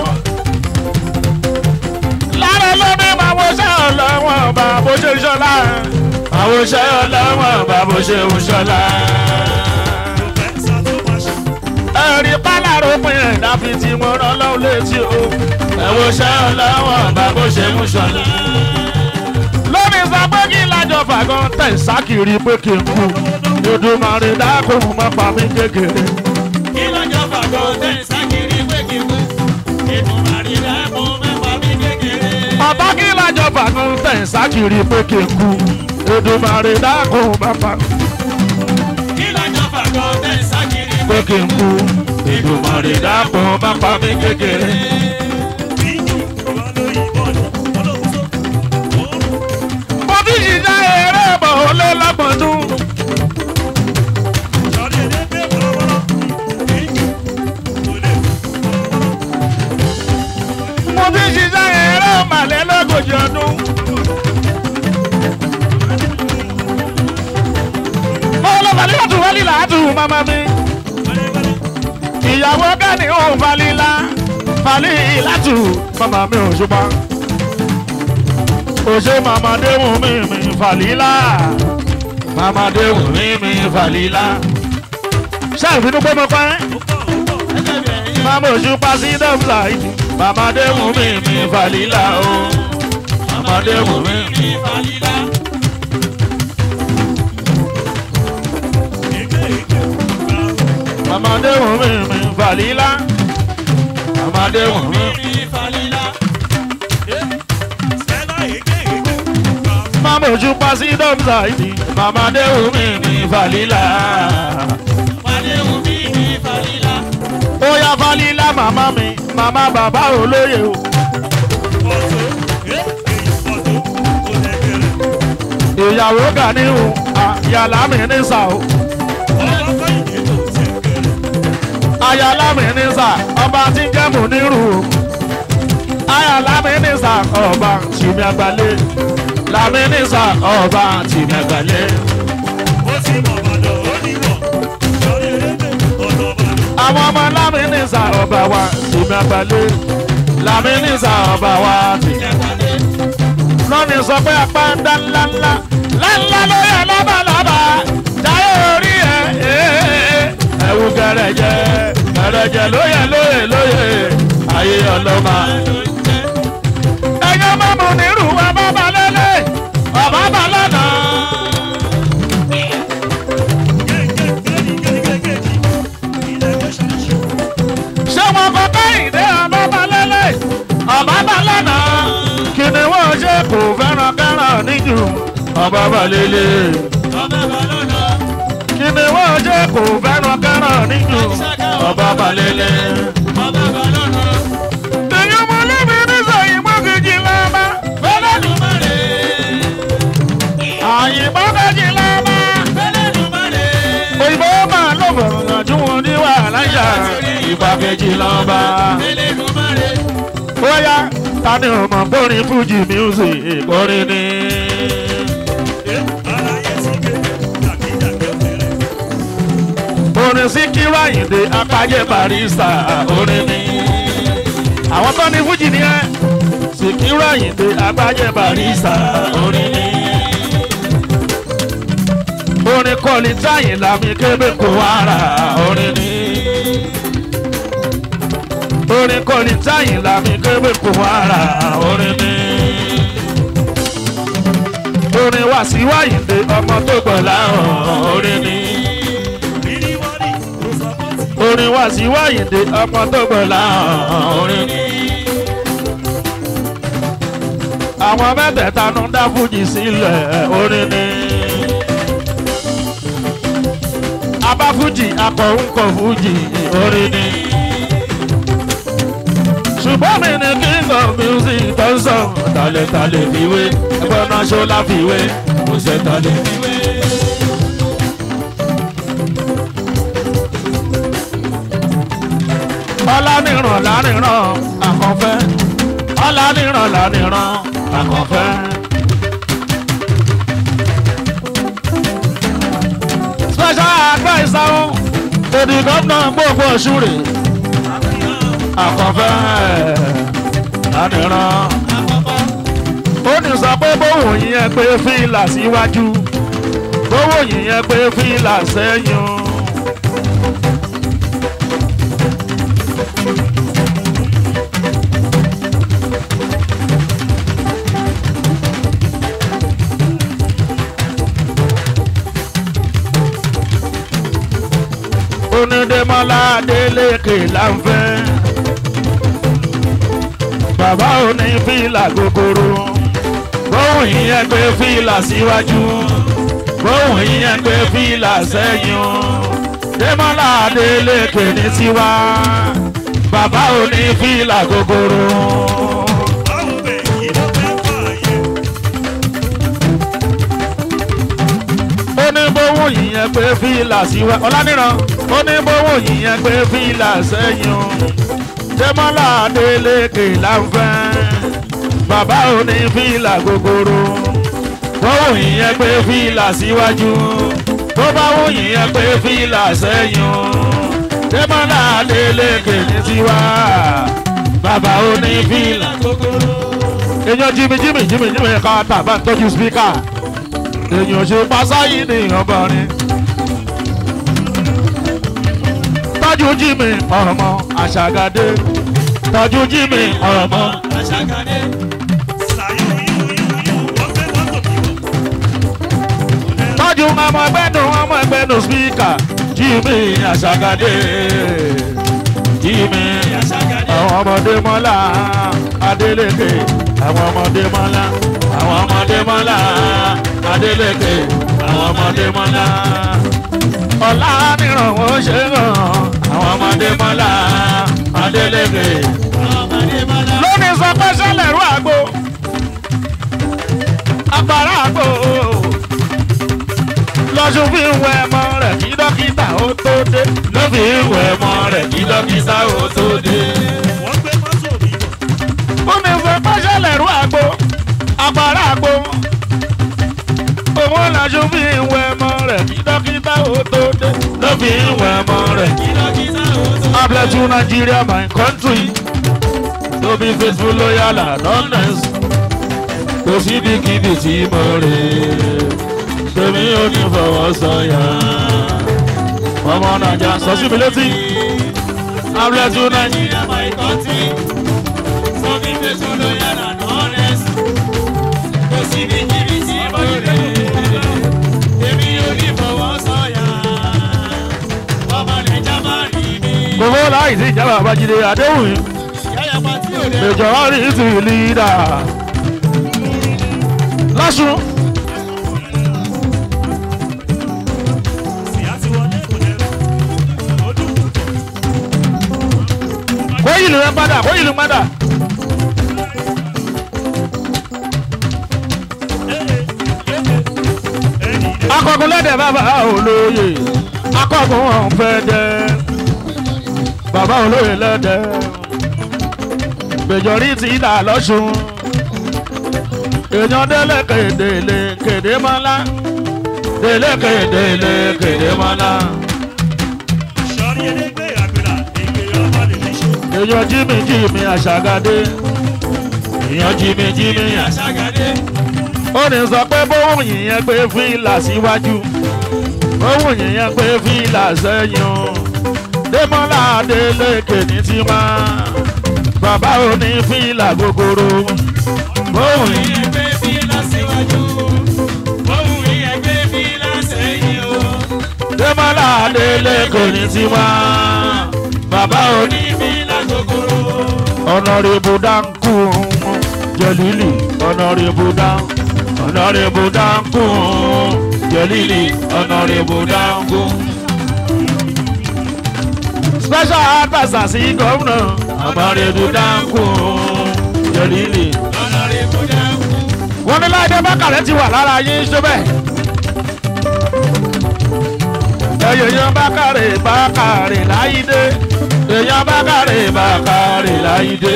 lára lóde máa wo ṣẹ́ ọlọ́wọ́n bá bó ṣe ń ṣọlá. máa wo ṣẹ́ ọlọ́wọ́n bá bó ṣe ń ṣọlá. Pẹ̀sà tó máa ṣe. ẹ̀rí pálárò pin ẹ̀dá fi ti mo rán lọ́wọ́ létí o. ẹ wo ṣẹ́ ọlọ́wọ́n bá bó ṣe ń ṣọlá lórí sọ pé kí lájọ fàgán tẹ̀ sákìrì pé kí n kú Èdùmàrè dákun mọ́ pa mí kékeré. Kí lọ́jọ́ fàgọ́ tẹ̀ sákìrì pé kí wú? Ètùmàrí dákun mẹ́fà mi kékeré. bàbá kí lájọ fàgán tẹ̀ sákìrì pé kí n kú Èdùmàrè dákun mọ́ pa mí Kí lọ́jọ́ fàgọ́ tẹ̀ sákìrì pé kí n kú Èdùmàrè dákun mọ́ pa mí kékeré. mo ti ṣiṣẹ́ eré bọ̀ ó lé lọ́gbọ̀n dún falila tù mama mi ìyàwó gani ò falila falila tù mama mi ò ṣùgbọ́n òṣè mama déhùn mi mi falila mama déhùn mi mi falila ṣáà ìbínú pé mo pa ẹ́ mama òṣùpá sí dọ́fla ìdí mama déhùn mi mi falila o mama déhùn mi mi. mama déhùn mi mi falila mama déhùn mi. mama òṣùpá sí dọ́fla ìdí mama déhùn mi mi falila. ó yá falila màmá mi màmá bàbá olóye o. ìyàwó Ganiu àyàlá mi ní sà o. àyàlá mi ní sà ọba tí ń jẹ́ Mùnírù o. àyàlá mi ní sà ọba tìmí àgbálẹ̀. làmì ní sà ọba tìmí àgbálẹ̀. àwọn ọmọ lámì ní sà ọba wa tìmí àgbálẹ̀. làmì ní sà ọba wa tìmí àgbálẹ̀ lọ́ni sọ pé apá ń dá ńlá ńlá ńlá lóye lábàlábà jáyé orí ẹ̀ ẹ̀wù gẹ̀rẹ̀jẹ̀ gẹ̀rẹ̀jẹ̀ lóye lóye lóye ayé ọlọ́mà. ẹ̀yọ́ mọ́mú nírú ọba balẹ̀lẹ̀ ọba balẹ̀nà. ṣé wọn kọ káyìndé ọba balẹ̀lẹ̀ ọba balẹ̀nà kí ni wọ́n ṣe kò fẹ́ràn kẹ́ràn níjù ọba balẹ̀lẹ̀. kí ni wọ́n ṣe kò fẹ́ràn kẹ́ràn níjù ọba balẹ̀lẹ̀. èyí mo lébi ní sọ̀yìn mọ́kejì lọ́ba àyìnbó kejì lọ́ba òyìnbó máa lọ fọ̀rọ̀ yànjú wọn ní wàhálà ìyá ìgbà kejì lọ́ba. bóyá ta ni ọmọ bórin fújì music orin ni. orin Síkírù Àyìndé apájẹ barista orin ni. àwọn tó ní fújì ni ẹ Síkírù Àyìndé apájẹ barista orin ni. orin kọ́ni táyìn lámì kébé kó wàrà orin ni orin kọ́ni táyìn lámì kébé kò wàrà orin ni. orin wá sí wáyìndé ọmọ tó gbọ̀ láhàn orin ni. orin wá sí wáyìndé ọmọ tó gbọ̀ láhàn orin ni. àwọn mẹ́tẹ̀ẹ̀ta ló ń dá fújì sílẹ̀ orin ni. abá fújì akọ̀ǹkọ̀ fújì orin ni ṣùgbọ́n mi ni king of music tó ń sọ tàlẹ̀tàlẹ̀ fiwé ẹgbẹ́ náà ṣó láfiwé kò ṣe tàlẹ̀ fiwé. ọlánìràn lánìràn àkànfẹ́ ọlánìràn lánìràn àkànfẹ́. special adviser to the governor gbogbo ọ̀ṣunrè àkànfẹ́ lánìràn. ó ní sọ pé bówó yẹn pé fìlà síwájú bówó yẹn pé fìlà sẹ́yìn. onídémọ́lá adélékè láǹfẹ́ bàbá òní fìlà gogoro bóun ìyẹn gbé fìlà síwájú bóun ìyẹn gbé fìlà sẹ́yìn démọ́lá adélékè ní tiwa bàbá òní fìlà gogoro. ó ní bówó yìnyẹn pé fìlà síwá ọlánìràn ó ní bówó yìnyẹn pé fìlà sẹ́yìn o jẹ́mọ́lá adélékè láǹfẹ́ bàbá ò ní fìlà gogoro bówó yìnyẹn pé fìlà síwájú tó bá wù yín ẹ pé fìlà sẹ́yìn o dẹ́mọ́lá adélèké ní tiwa bàbá oní fìlà èèyàn jimmy jimmy jimmy jimmy ká tàbá ń tọ́jú spíkà èèyàn ṣe pásáyì ní ọbọrin tọ́jú jimmy ọmọ àṣàgàdé tọ́jú jimmy ọmọ Àṣàkàdé. tọ́jú ọmọ ẹgbẹ́nu ọmọ ẹgbẹ́nu spíkà jimmy àṣàgàdé jimmy Àṣàkàdé. àwọn ọmọdé mọ́lá adélèké àwọn ọmọdé mọ́lá àwọn ọmọdé mọ́lá adélèké àwọn ọmọdé mọ́lá ọ̀la nírànwọ́ ṣe ràn àwọn ọmọdé mọ́lá adélèké. Ọmọdé mọ́lá. lónìí sọ pé sẹ́lẹ̀ rú àgbo agbára àgbo lọ́sùn fi ń wẹ ẹmọ rẹ̀ kí dókítà ó tó dé ló fi ń wẹ ẹmọ rẹ̀ kí dókítà ó tó dé. Fúnmi fún pẹ́sẹ́lẹ̀ rú àgbo, àpárá àgbo. Òun làṣọ fi ń wẹ ẹmọ rẹ̀ kí dókítà ó tó dé. Ló fi ń wẹ ẹmọ rẹ̀ kí. Dókítà ó tó. I bless you Nigeria my country. To be faithful, loyal and honest. Kò síbikíbi tí mo rè é. Tèmi ò ní fọwọ́ sọ̀yà. Ọmọ Nàìjíríà sọ sí mi létí. I bless you Nigeria. Nigeria, my country. So be faithful, loyal and honest. Kò sí ní kíbi tí mo rè é. Èmi ò ní fọwọ́ sọ̀yà. Ọmọ Nàìjà máa rí mi. Gbogbo láì sí ìjábọ̀ àbájídé Adéhùn Yáyà pa tí ò lè. majority to leader. Lásùn kó ìlú rẹ padà kó ìlú padà. Akọ̀gùn lẹ́dẹ̀ bàbá olóyè akọ̀gùn ọ̀hún fẹ́ dẹ́ bàbá olóyè lẹ́dẹ̀ majority dà lọ́sùn èèyàn délé kédélé kédé mọ́lá délé kédélé kédé mọ́lá èèyàn jími jími àṣàgádé èèyàn jími jími àṣà. Àṣàkàdé. ó ní sọ pé bóun yìnyẹn pé fílà síwájú bóun yìnyẹn pé fílà sẹ́yìn o démọ́lá adélékè ní tiwa bàbá òní fílà gogoro bóun yìí. Ẹgbẹ́ bí lásìwájú. Ohun ìyẹ̀gbẹ́ bí lásẹ̀yìn o. Démọ́lá Adélékè ní tiwa. Bàbá òní Bí lágógóró. ọ̀nàrẹ́bù dáńkù jẹ̀lílì ọ̀nàrẹ́bù dáńkù ọ̀nàrẹ́bù dáńkù jẹ̀lílì ọ̀nàrẹ́bù dáńkù. Special adviser sí gómìnà ọ̀nàrẹ́bù dáńkù jẹ̀lílì. Ọ̀nàrẹ́bù dákú. Wọ́n ní Láìdé Bákàrẹ́ ti wà lára yín ṣọ́bẹ̀. èèyàn Bákàrẹ́ Bákàrẹ́ Láìdé èèyàn Bákàrẹ́ Bákàrẹ́ Láìdé.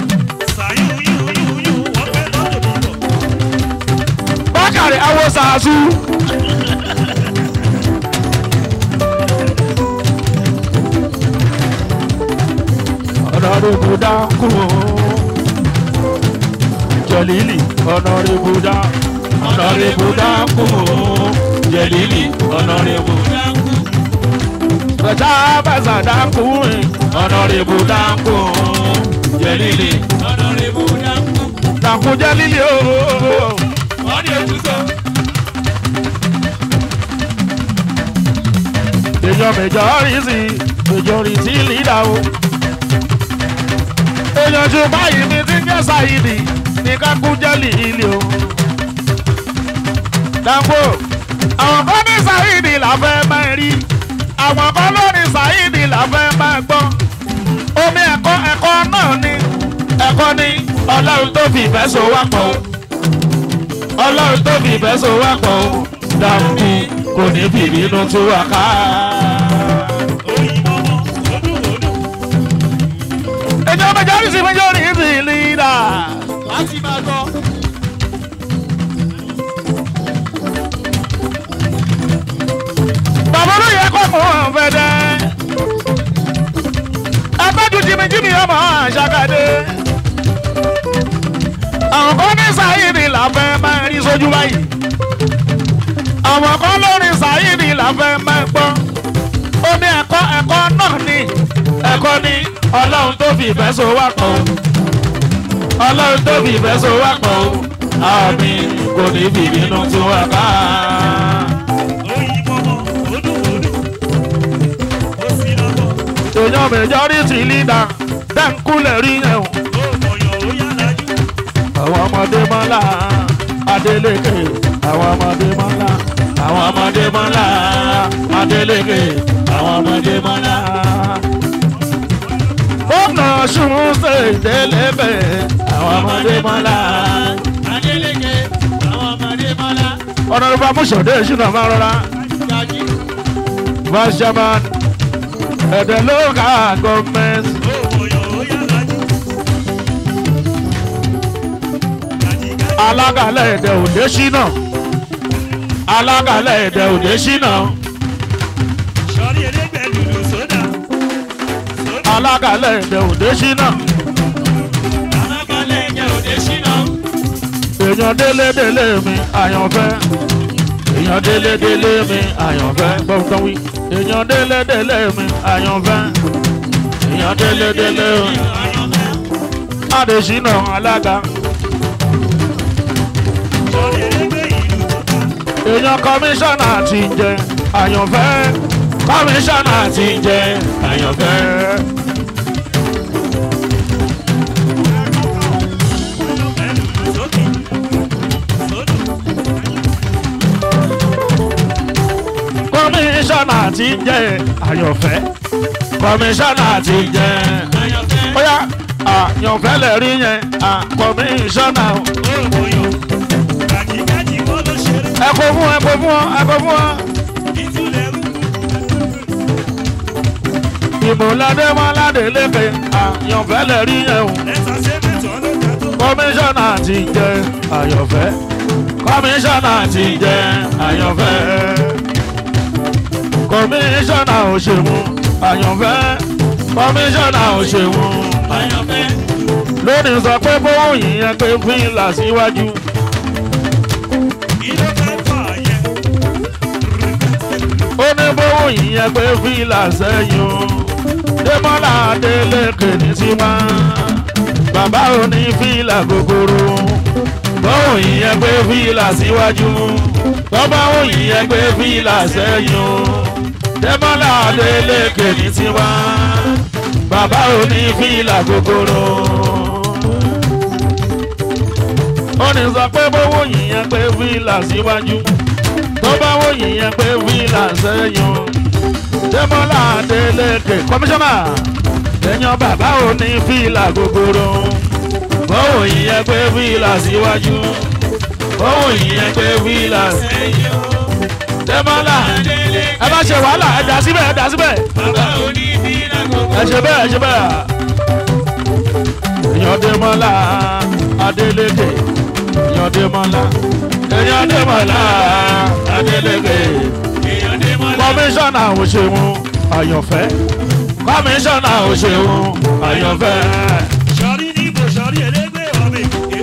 Bákàrẹ́ awo sàásù. ọ̀nàrẹ́bù dákú jẹ̀lílì ọ̀nàrẹ́bù dákú ọ̀nàrẹ́bù dákú jẹ̀lílì ọ̀nàrẹ́bù Dákú. bẹ̀tà bàzà dákú ọ̀nàrẹ́bù dákú jẹ̀lílì Ọ̀nàrẹ́bù dákú. dákú jẹ̀lílì ooo. Wọ́n ní ojútọ̀. èèyàn majority majority leader o. èèyàn ju báyìí mi ti ń jẹ́ sáyidì ní kákújẹ́lì ilé o. Dàpọ̀ àwọn kan ní sáyidì là fẹ́ máa rí àwọn kan ló ní sáyidì là fẹ́ máa gbọ́. omi ẹ̀kọ́ ẹ̀kọ́ náà ni ẹ̀kọ́ ni ọlọ́run tó fi ìfẹ́ so wá pọ̀ o. ọlọ́run tó fi ìfẹ́ so wá pọ̀ o. Dàpọ̀ kò ní bìbínú tú wa ká. Èjọ́ majority majority leader. Láti máa gbọ́. mi jí mi ọmọ àṣàkàdé. àwọn kan ní sáyìnì làfẹ́ máa rí sójú báyìí. àwọn kan lórí sáyìnì làfẹ́ máa gbọ́. ó ní ẹ̀kọ́ ẹ̀kọ́ náà ní ẹ̀kọ́ ní ọlọ́run tó fi ìfẹ́ so wá pọ̀ o. ọlọ́run tó fi ìfẹ́ so wá pọ̀ o. àmì kò ní fi ìbínú tún wá ká. èèyàn majority leader dẹ́ńkúlẹ̀ rí yẹn o. àwọn ọmọdé mọ́lá adélékè àwọn ọmọdé mọ́lá àwọn ọmọdé mọ́lá adélékè àwọn ọmọdé mọ́lá. gómìnà ṣùgbọ́n ṣe ìdẹ́lẹ́bẹ̀ àwọn ọmọdé mọ́lá. ọ̀nà ìfọ̀ amúṣọ̀dé ìṣúná máa rọra. vice chairman ẹ̀dẹ̀ local government. alágàlẹ̀ ẹ̀dẹ̀ òde ṣínà alágàlẹ̀ ẹ̀dẹ̀ òde ṣínà alágàlẹ̀ ẹ̀dẹ̀ òde ṣínà èèyàn délé délé mi àyànfẹ́ èèyàn délé délé mi àyànfẹ́ gbọ́dọ̀ wí èèyàn délé délé mi àyànfẹ́ èèyàn délé délé mi adèṣínà alága èèyàn kọmíṣánná ti ń jẹ àyànfẹ́ kọmíṣánná ti ń jẹ àyànfẹ́. kọmíṣánná ti ń jẹ àyànfẹ́ kọmíṣánná ti ń jẹ bóyá àyànfẹ́ lè rí yẹn kọmíṣánná ẹ kó fún ẹ kó fún ọ ẹ kó fún ọ. ìmúlẹ́dẹ́ mọ́ládé lékè àyànfẹ́ lè rí yẹn o kọmíṣánná ti ń jẹ àyànfẹ́ kọmíṣánná ti ń jẹ àyànfẹ́ kọmíṣánná òṣèlú àyànfẹ́ kọmíṣánná òṣèlú lónìí sọ pé bóun yìnyẹn pé fíìlà síwájú. ó ní bóun yìnyẹn pé fíìlà sẹ́yìn o dẹ́mọ́lá adélékè ní tiwa bàbá ò ní fíìlà gogoro bóun yìnyẹn pé fíìlà síwájú bọ́bá òun yìnyẹn pé fíìlà sẹ́yìn o dẹ́mọ́lá adélékè ní tiwa bàbá ò ní fíìlà gogoro ó ní sọ pé bówó yìnyẹn pé fíìlà síwájú tó bá wó yìnyẹn pé fíìlà sẹ́yìn dẹ́mọ́lá adélékè kọmíṣánná èèyàn bàbá ò ní fíìlà gogoro bówó yìnyẹn pé fíìlà síwájú bówó yìnyẹn pé fíìlà sẹ́yìn dẹ́mọ́lá ẹ bá ṣe wàhálà ẹ dà síbẹ̀ ẹ dà síbẹ̀ ẹ ṣe bẹ́ẹ̀ ẹ ṣe bẹ́ẹ̀ èèyàn dẹ́mọ́lá adélékè èèyàn dẹ́mọ́lá èèyàn dẹ́mọ́lá adélékè kọmíṣánná òṣèlú àyànfẹ́ kọmíṣánná òṣèlú àyànfẹ́. sọrí níbo sọrí elégbé ọmọ èkó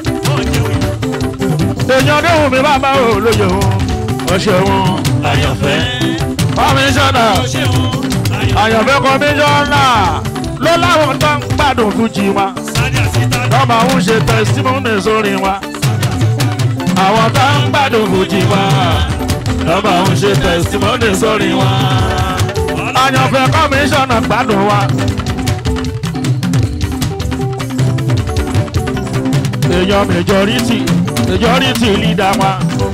èèyàn déhùn mi bàbá olóye òṣèlú àyànfẹ́ kọmíṣánná àyànfẹ́ kọmíṣánná ló láwọn tó ń gbádùn fújì wa lọ́mọ ń ṣe tẹsítímọ́nì sórí wa àwọn tó ń gbádùn fújì wa lọ́mọ ń ṣe tẹsítímọ́nì sórí wa àyànfẹ́ kọmíṣánná gbádùn wa. èèyàn majority majority leader wa.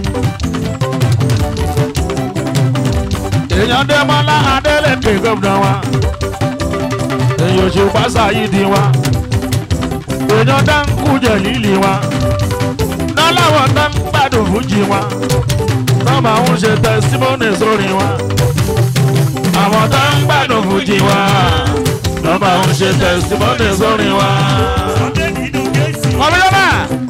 èèyàn dẹ́mọ́lá adélèké gómìnà wa. èèyàn òṣùpá ṣàyídì wa. èèyàn dáńkù jẹ̀lílì wa. lọ́láwọ̀ tó ń gbádùn fújì wa. tọ́mọ ń ṣe tẹsímọ́nì sórí wa. àwọn tó ń gbádùn fújì wa. tọ́mọ ń ṣe tẹsímọ́nì sórí wa. kọ́mílọ́nà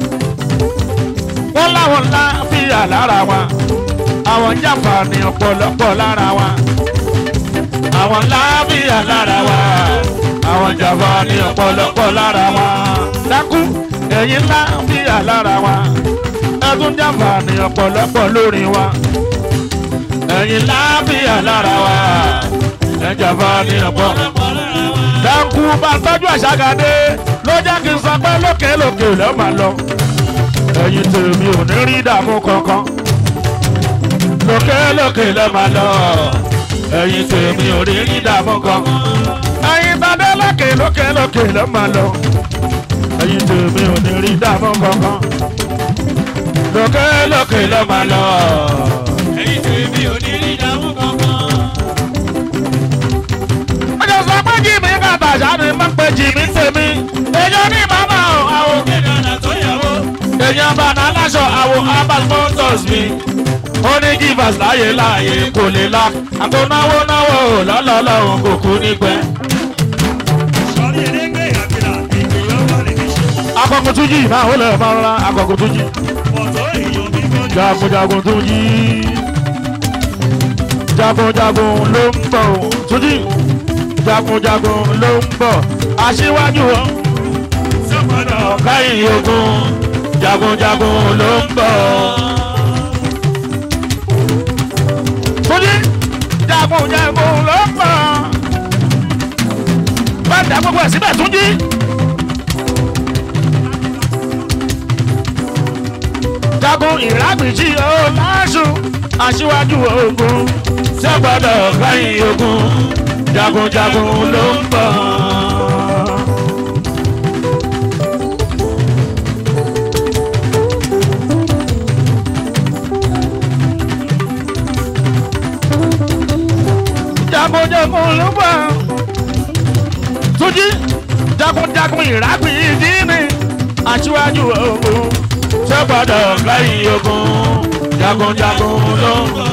wọ́n láwọn ńlá fìyà lára wa àwọn jàǹfààní ọ̀pọ̀lọpọ̀ lára wa àwọn ńlá fìyà lára wa àwọn jàmbá ní ọ̀pọ̀lọpọ̀ lára wa dákú ẹ̀yin ńlá bíyà lára wa ẹ̀tún jàmbá ní ọ̀pọ̀lọpọ̀ lórí wa ẹ̀yin ńlá bíyà lára wa ẹ̀ jàmbá ní ọ̀pọ̀ dákú bá tọ́jú àṣàgàdé ló jẹ́ kí n sọ pé lókè lókè ló máa lọ ẹ̀yin tèmi ò ní rí dààmú kankan lókè lókè ló máa lọ ẹ̀yin tèmi ò rí rí dààmú kankan ẹ̀yin tàdé lókè lókè lókè ló máa lọ ẹ̀yin tèmi ò ní rí dààmú kankan lókè lókè ló máa lọ. Ẹyin tèmi ò ní rí ìdààmú kankan. ọjọ́ sọ pé jìmí kàtà sáré máa ń pe jìmí tèmi èèyàn ní màmá o àwọn Kéde ọ̀nà tó yàwó. èèyàn bá náà láṣọ àwọn abal motors mi ó ní givers láyé láàyè kò lè la àgbo náwó náwó lọ́lọ́lọ́hún kò kú nípẹ́. Sọ̀rí erégbé àgbèrà ìgbìyànjú wà lè fi ṣe. akọkùn tún yìí máa ó lè máa rọra akọkùn tún yìí Pọ̀tọ́ èèyàn bí gbọ́dọ̀. jagunjagun tún yìí jagunjagun ló ń bọ̀ tún yìí jagunjagun ló ń bọ̀ aṣíwájú ọ Sọ́kọ̀dọ̀ káyìn ogun jagunjagun ló ń bọ̀. Túnjí jagunjagun ló ń bọ̀. Bá dá gbogbo ẹ̀ síbẹ̀ Túnjí. Jagun ìrágbìjì ó láṣù aṣíwájú ogun sẹ́gbọ́dọ̀ káyìn ogun jagunjagun ló ń bọ̀. jagunjagun ló bọ̀. Túnjí jagunjagun ìrágbì ìdí ni aṣíwájú ogun ṣé gbọ́dọ̀ lẹ́yìn ogun jagunjagun ló ń bọ̀.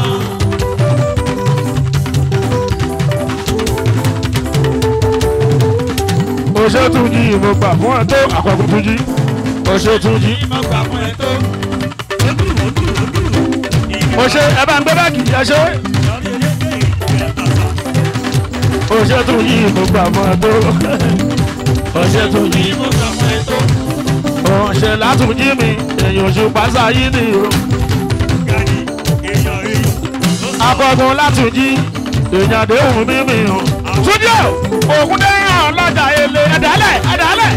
Oṣé Túnjí mo gbà fún ẹ tó àkọ́kọ́ Túnjí. Oṣé Túnjí. mo gbà fún ẹ tó. Ó dùn ó dùn ó dùn. Oṣé ẹ bá ń gbé báàgì ẹ ṣe. Sọ̀rí erégbé ìgbìyànjú àṣà. Oṣé Túnjí mo gbà fún ẹ tó. Oṣé Túnjí. Mo gbà fún ẹ tó. Ọ̀ṣẹ̀ látúnjí mi èèyàn oṣù pàṣẹ yìí ni o. Gani èèyàn èèyàn. Ló sọ akọgun látúnjí èèyàn àdéhùn mímì o. túnjí o ògùn dẹ́yìn ọlọ́jà ele ẹ̀dálẹ̀ ẹ̀dálẹ̀.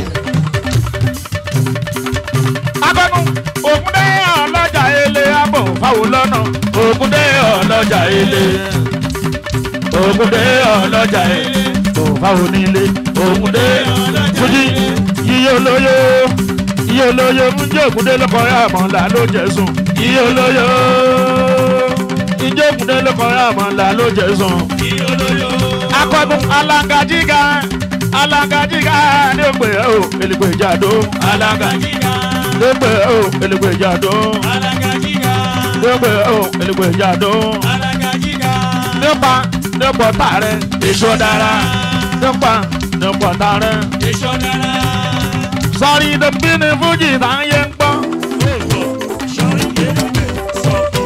akọgun ògùn dẹ́yìn ọlọ́jà ele abọ̀ fáwọn lọ́nà ògùn dẹ́yìn ọlọ́jà ele. ògùn dẹ́yìn ọlọ́jà ele bọ̀ fáwọn nílé ògùn dẹ́yìn túnjí yíyí olóyè yíyí olóyè ń jẹ́ ògùn dé lọ́kọ̀ ẹ̀ àmọ́lá ló jẹ́ sùn yíyí olóyè ìjẹ́ ògùn dé lọ́kọ̀ ẹ̀ àmọ́lá ló jẹ́ sùn kí olóyò. akọgun alangajiga alangajiga ní ògbè o èlùgbè ìjàdó Alágàjíga. ní ògbè o èlùgbè ìjàdó Alágàjíga. ní ògbè o èlùgbè ìjàdó Alágàjíga. nípa nípa tààrẹ èso dára nípa nípa tààrẹ Èso dára. sọrí dèbí ní fújì táyé ń gbọ́ Òwò sọ̀rí erégbé sọ̀kò.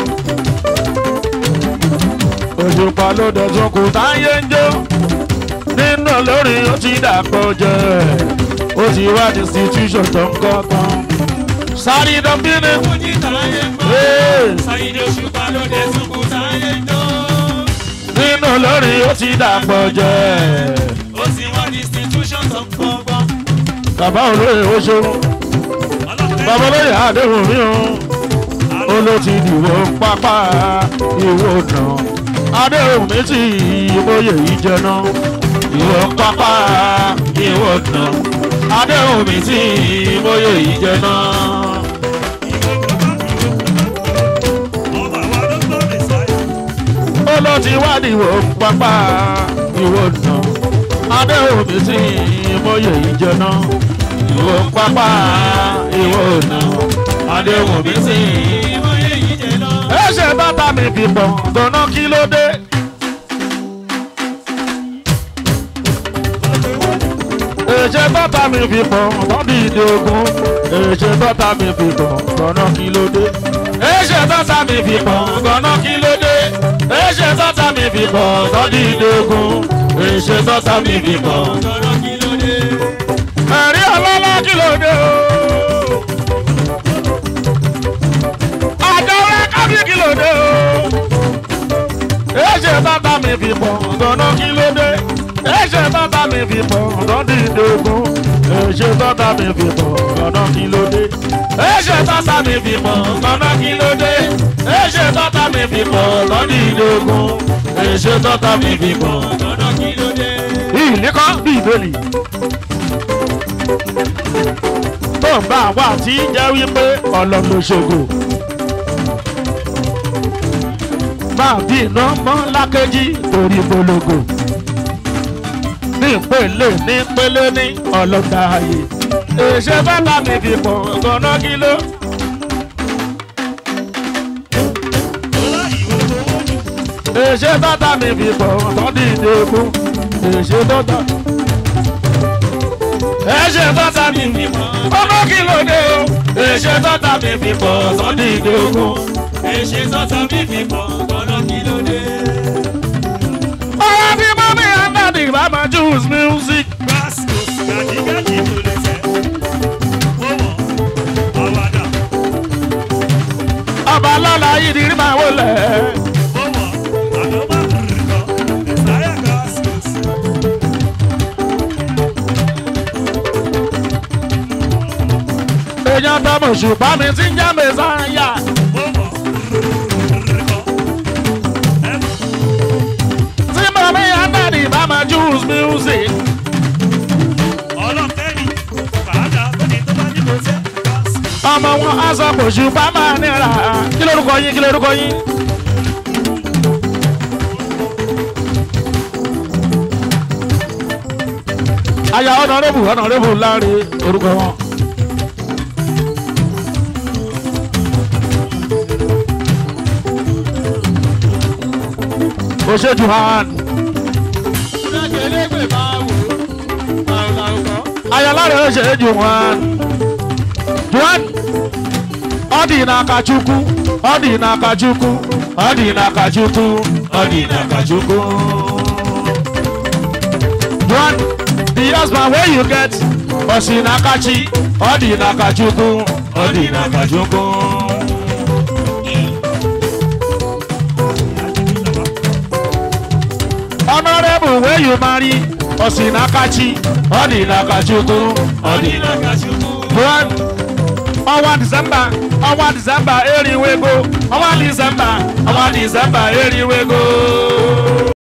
òṣùpá ló dẹ̀sùn kù táyé ń jó nínú lórí ó ti dàpọ̀ jẹ́ ó ti wá institution tó ń kọ́ tán sọrí dèbí ní Fújì táyé ń bọ̀. Hey! Sáyidé Òṣùpá ló dé sùkú táyé ń jó. nínú lórí ó ti dàpọ̀ jẹ́ Ó sì wọ́n institution tó ń gbọ́ngbọ́n. bàbá olóyè oṣù bàbá olóyè àdéhùn mi o ó ló ti dìbò pápá ìwò nà àdéhùn mi ti ìmòye ìjẹná ìwò pápá ìwò nà àdéhùn mi ti ìmòye ìjẹná. Ọba wa ló gbọ́ Mèsáyà. ó ló ti wá dìbò pápá ìwò nà àdéhùn mi ti ìmòye ìjẹná ìwò pápá ìwò nà àdéhùn mi ti Ìmọ̀ye yìí jẹ lọ. ẹ ṣe bàtà mi fi pọ̀ gan-an kí ló dé. èṣe bàtà mi fi pọ̀ bọ́dí ìdè ogun èṣe bàtà mi fi pọ̀ gan-an kí ló dé. èṣe bàtà mi fi pọ̀ gan-an kí ló dé. èṣe bàtà mi fi pọ̀ bọ́dí ìdè ogun èṣe bàtà mi fi pọ̀. Ọ̀rọ̀ kí ló ló dé o. àjọwé kábí kí ló dé o. èṣe bàbá mi fi pọ̀ gánà kí ló dé. èṣe bàbá mi fi pọ̀ gánà ìdógún. èṣe bàbá mi fi pọ̀ gánà kí ló dé. èṣe bàbá mi fi pọ̀ gánà kí ló dé. èṣe bàbá mi fi pọ̀ gánà ìdógún. èṣe bàbá mi fi pọ̀ Lọ́nà kí ló dé? ìlékọ́ bí ìbéèlì. tó ń bá àwọn àti jẹ́ wípé ọlọ́run ṣògo. máa bí iná mọ́ lákejì torí polongo. ní ìpele ní ìpele ní ọlọ́dà ayé. èṣe bàbá mi fi pọ̀ gan-an kí ló. Ọlá ìwé owó ni. èṣe bàbá mi fi pọ̀ tán dìde kú. èṣe bàbá. èṣe bàbá mi fi pọ̀ ọmọ kí ló dé o. èṣe bàbá mi fi pọ̀ tán dìde kú. Èṣe sọ́tọ̀ mi fi pọ̀. Lọ́nà kí ló dé? ọ̀rọ̀ bí mọ́mí àndàdì bá máa choose music. Gbàsíkò gàdígàdí tó lè fẹ́. Ó mọ̀, àwàdà. ọba lọ́la yìí ni rí máa wọlé. Ó mọ̀, àdọ́bà rìkọ̀. Ẹ̀sáyà gbàsíkò. èèyàn tọmọ ṣùgbọ́n mi ti ń jẹ́ mẹ́sàn-án-yà. Ó mọ̀, rìkọ̀. Ẹ̀mọ̀. tí mọ́mí àndàdì bá máa choose music. ọlọ́fẹ́ni fàájà tóní tó bá ní kò fẹ́ gbàsíkò. ọmọ wọn á sọ pé ṣùgbọ́n máa nira. kí lórúkọ yín kí lórúkọ yín. aya ọ̀nàrẹ́bù ọ̀nàrẹ́bù láre orúkọ wọn. kò ṣe jù hàn. Ìdájẹ́lẹ́gbẹ̀ máa wò ó. Àrùn àrùkọ́. ayọ̀láre ó ṣe jù hàn. juan ọdị n'aka chukwu ọdị n'aka chukwu ọdị n'aka chukwu ọdị n'aka chukwu. juan the husband wey you get osi n'aka chi ọdị n'aka chukwu ọdị n'aka chukwu. honourable wey you marry osi n'aka chi ọdị n'aka chukwu ọdị n'aka chukwu. juan ọnwa disemba ọnwa disemba eriwego ọnwa disemba ọnwa disemba eriwego.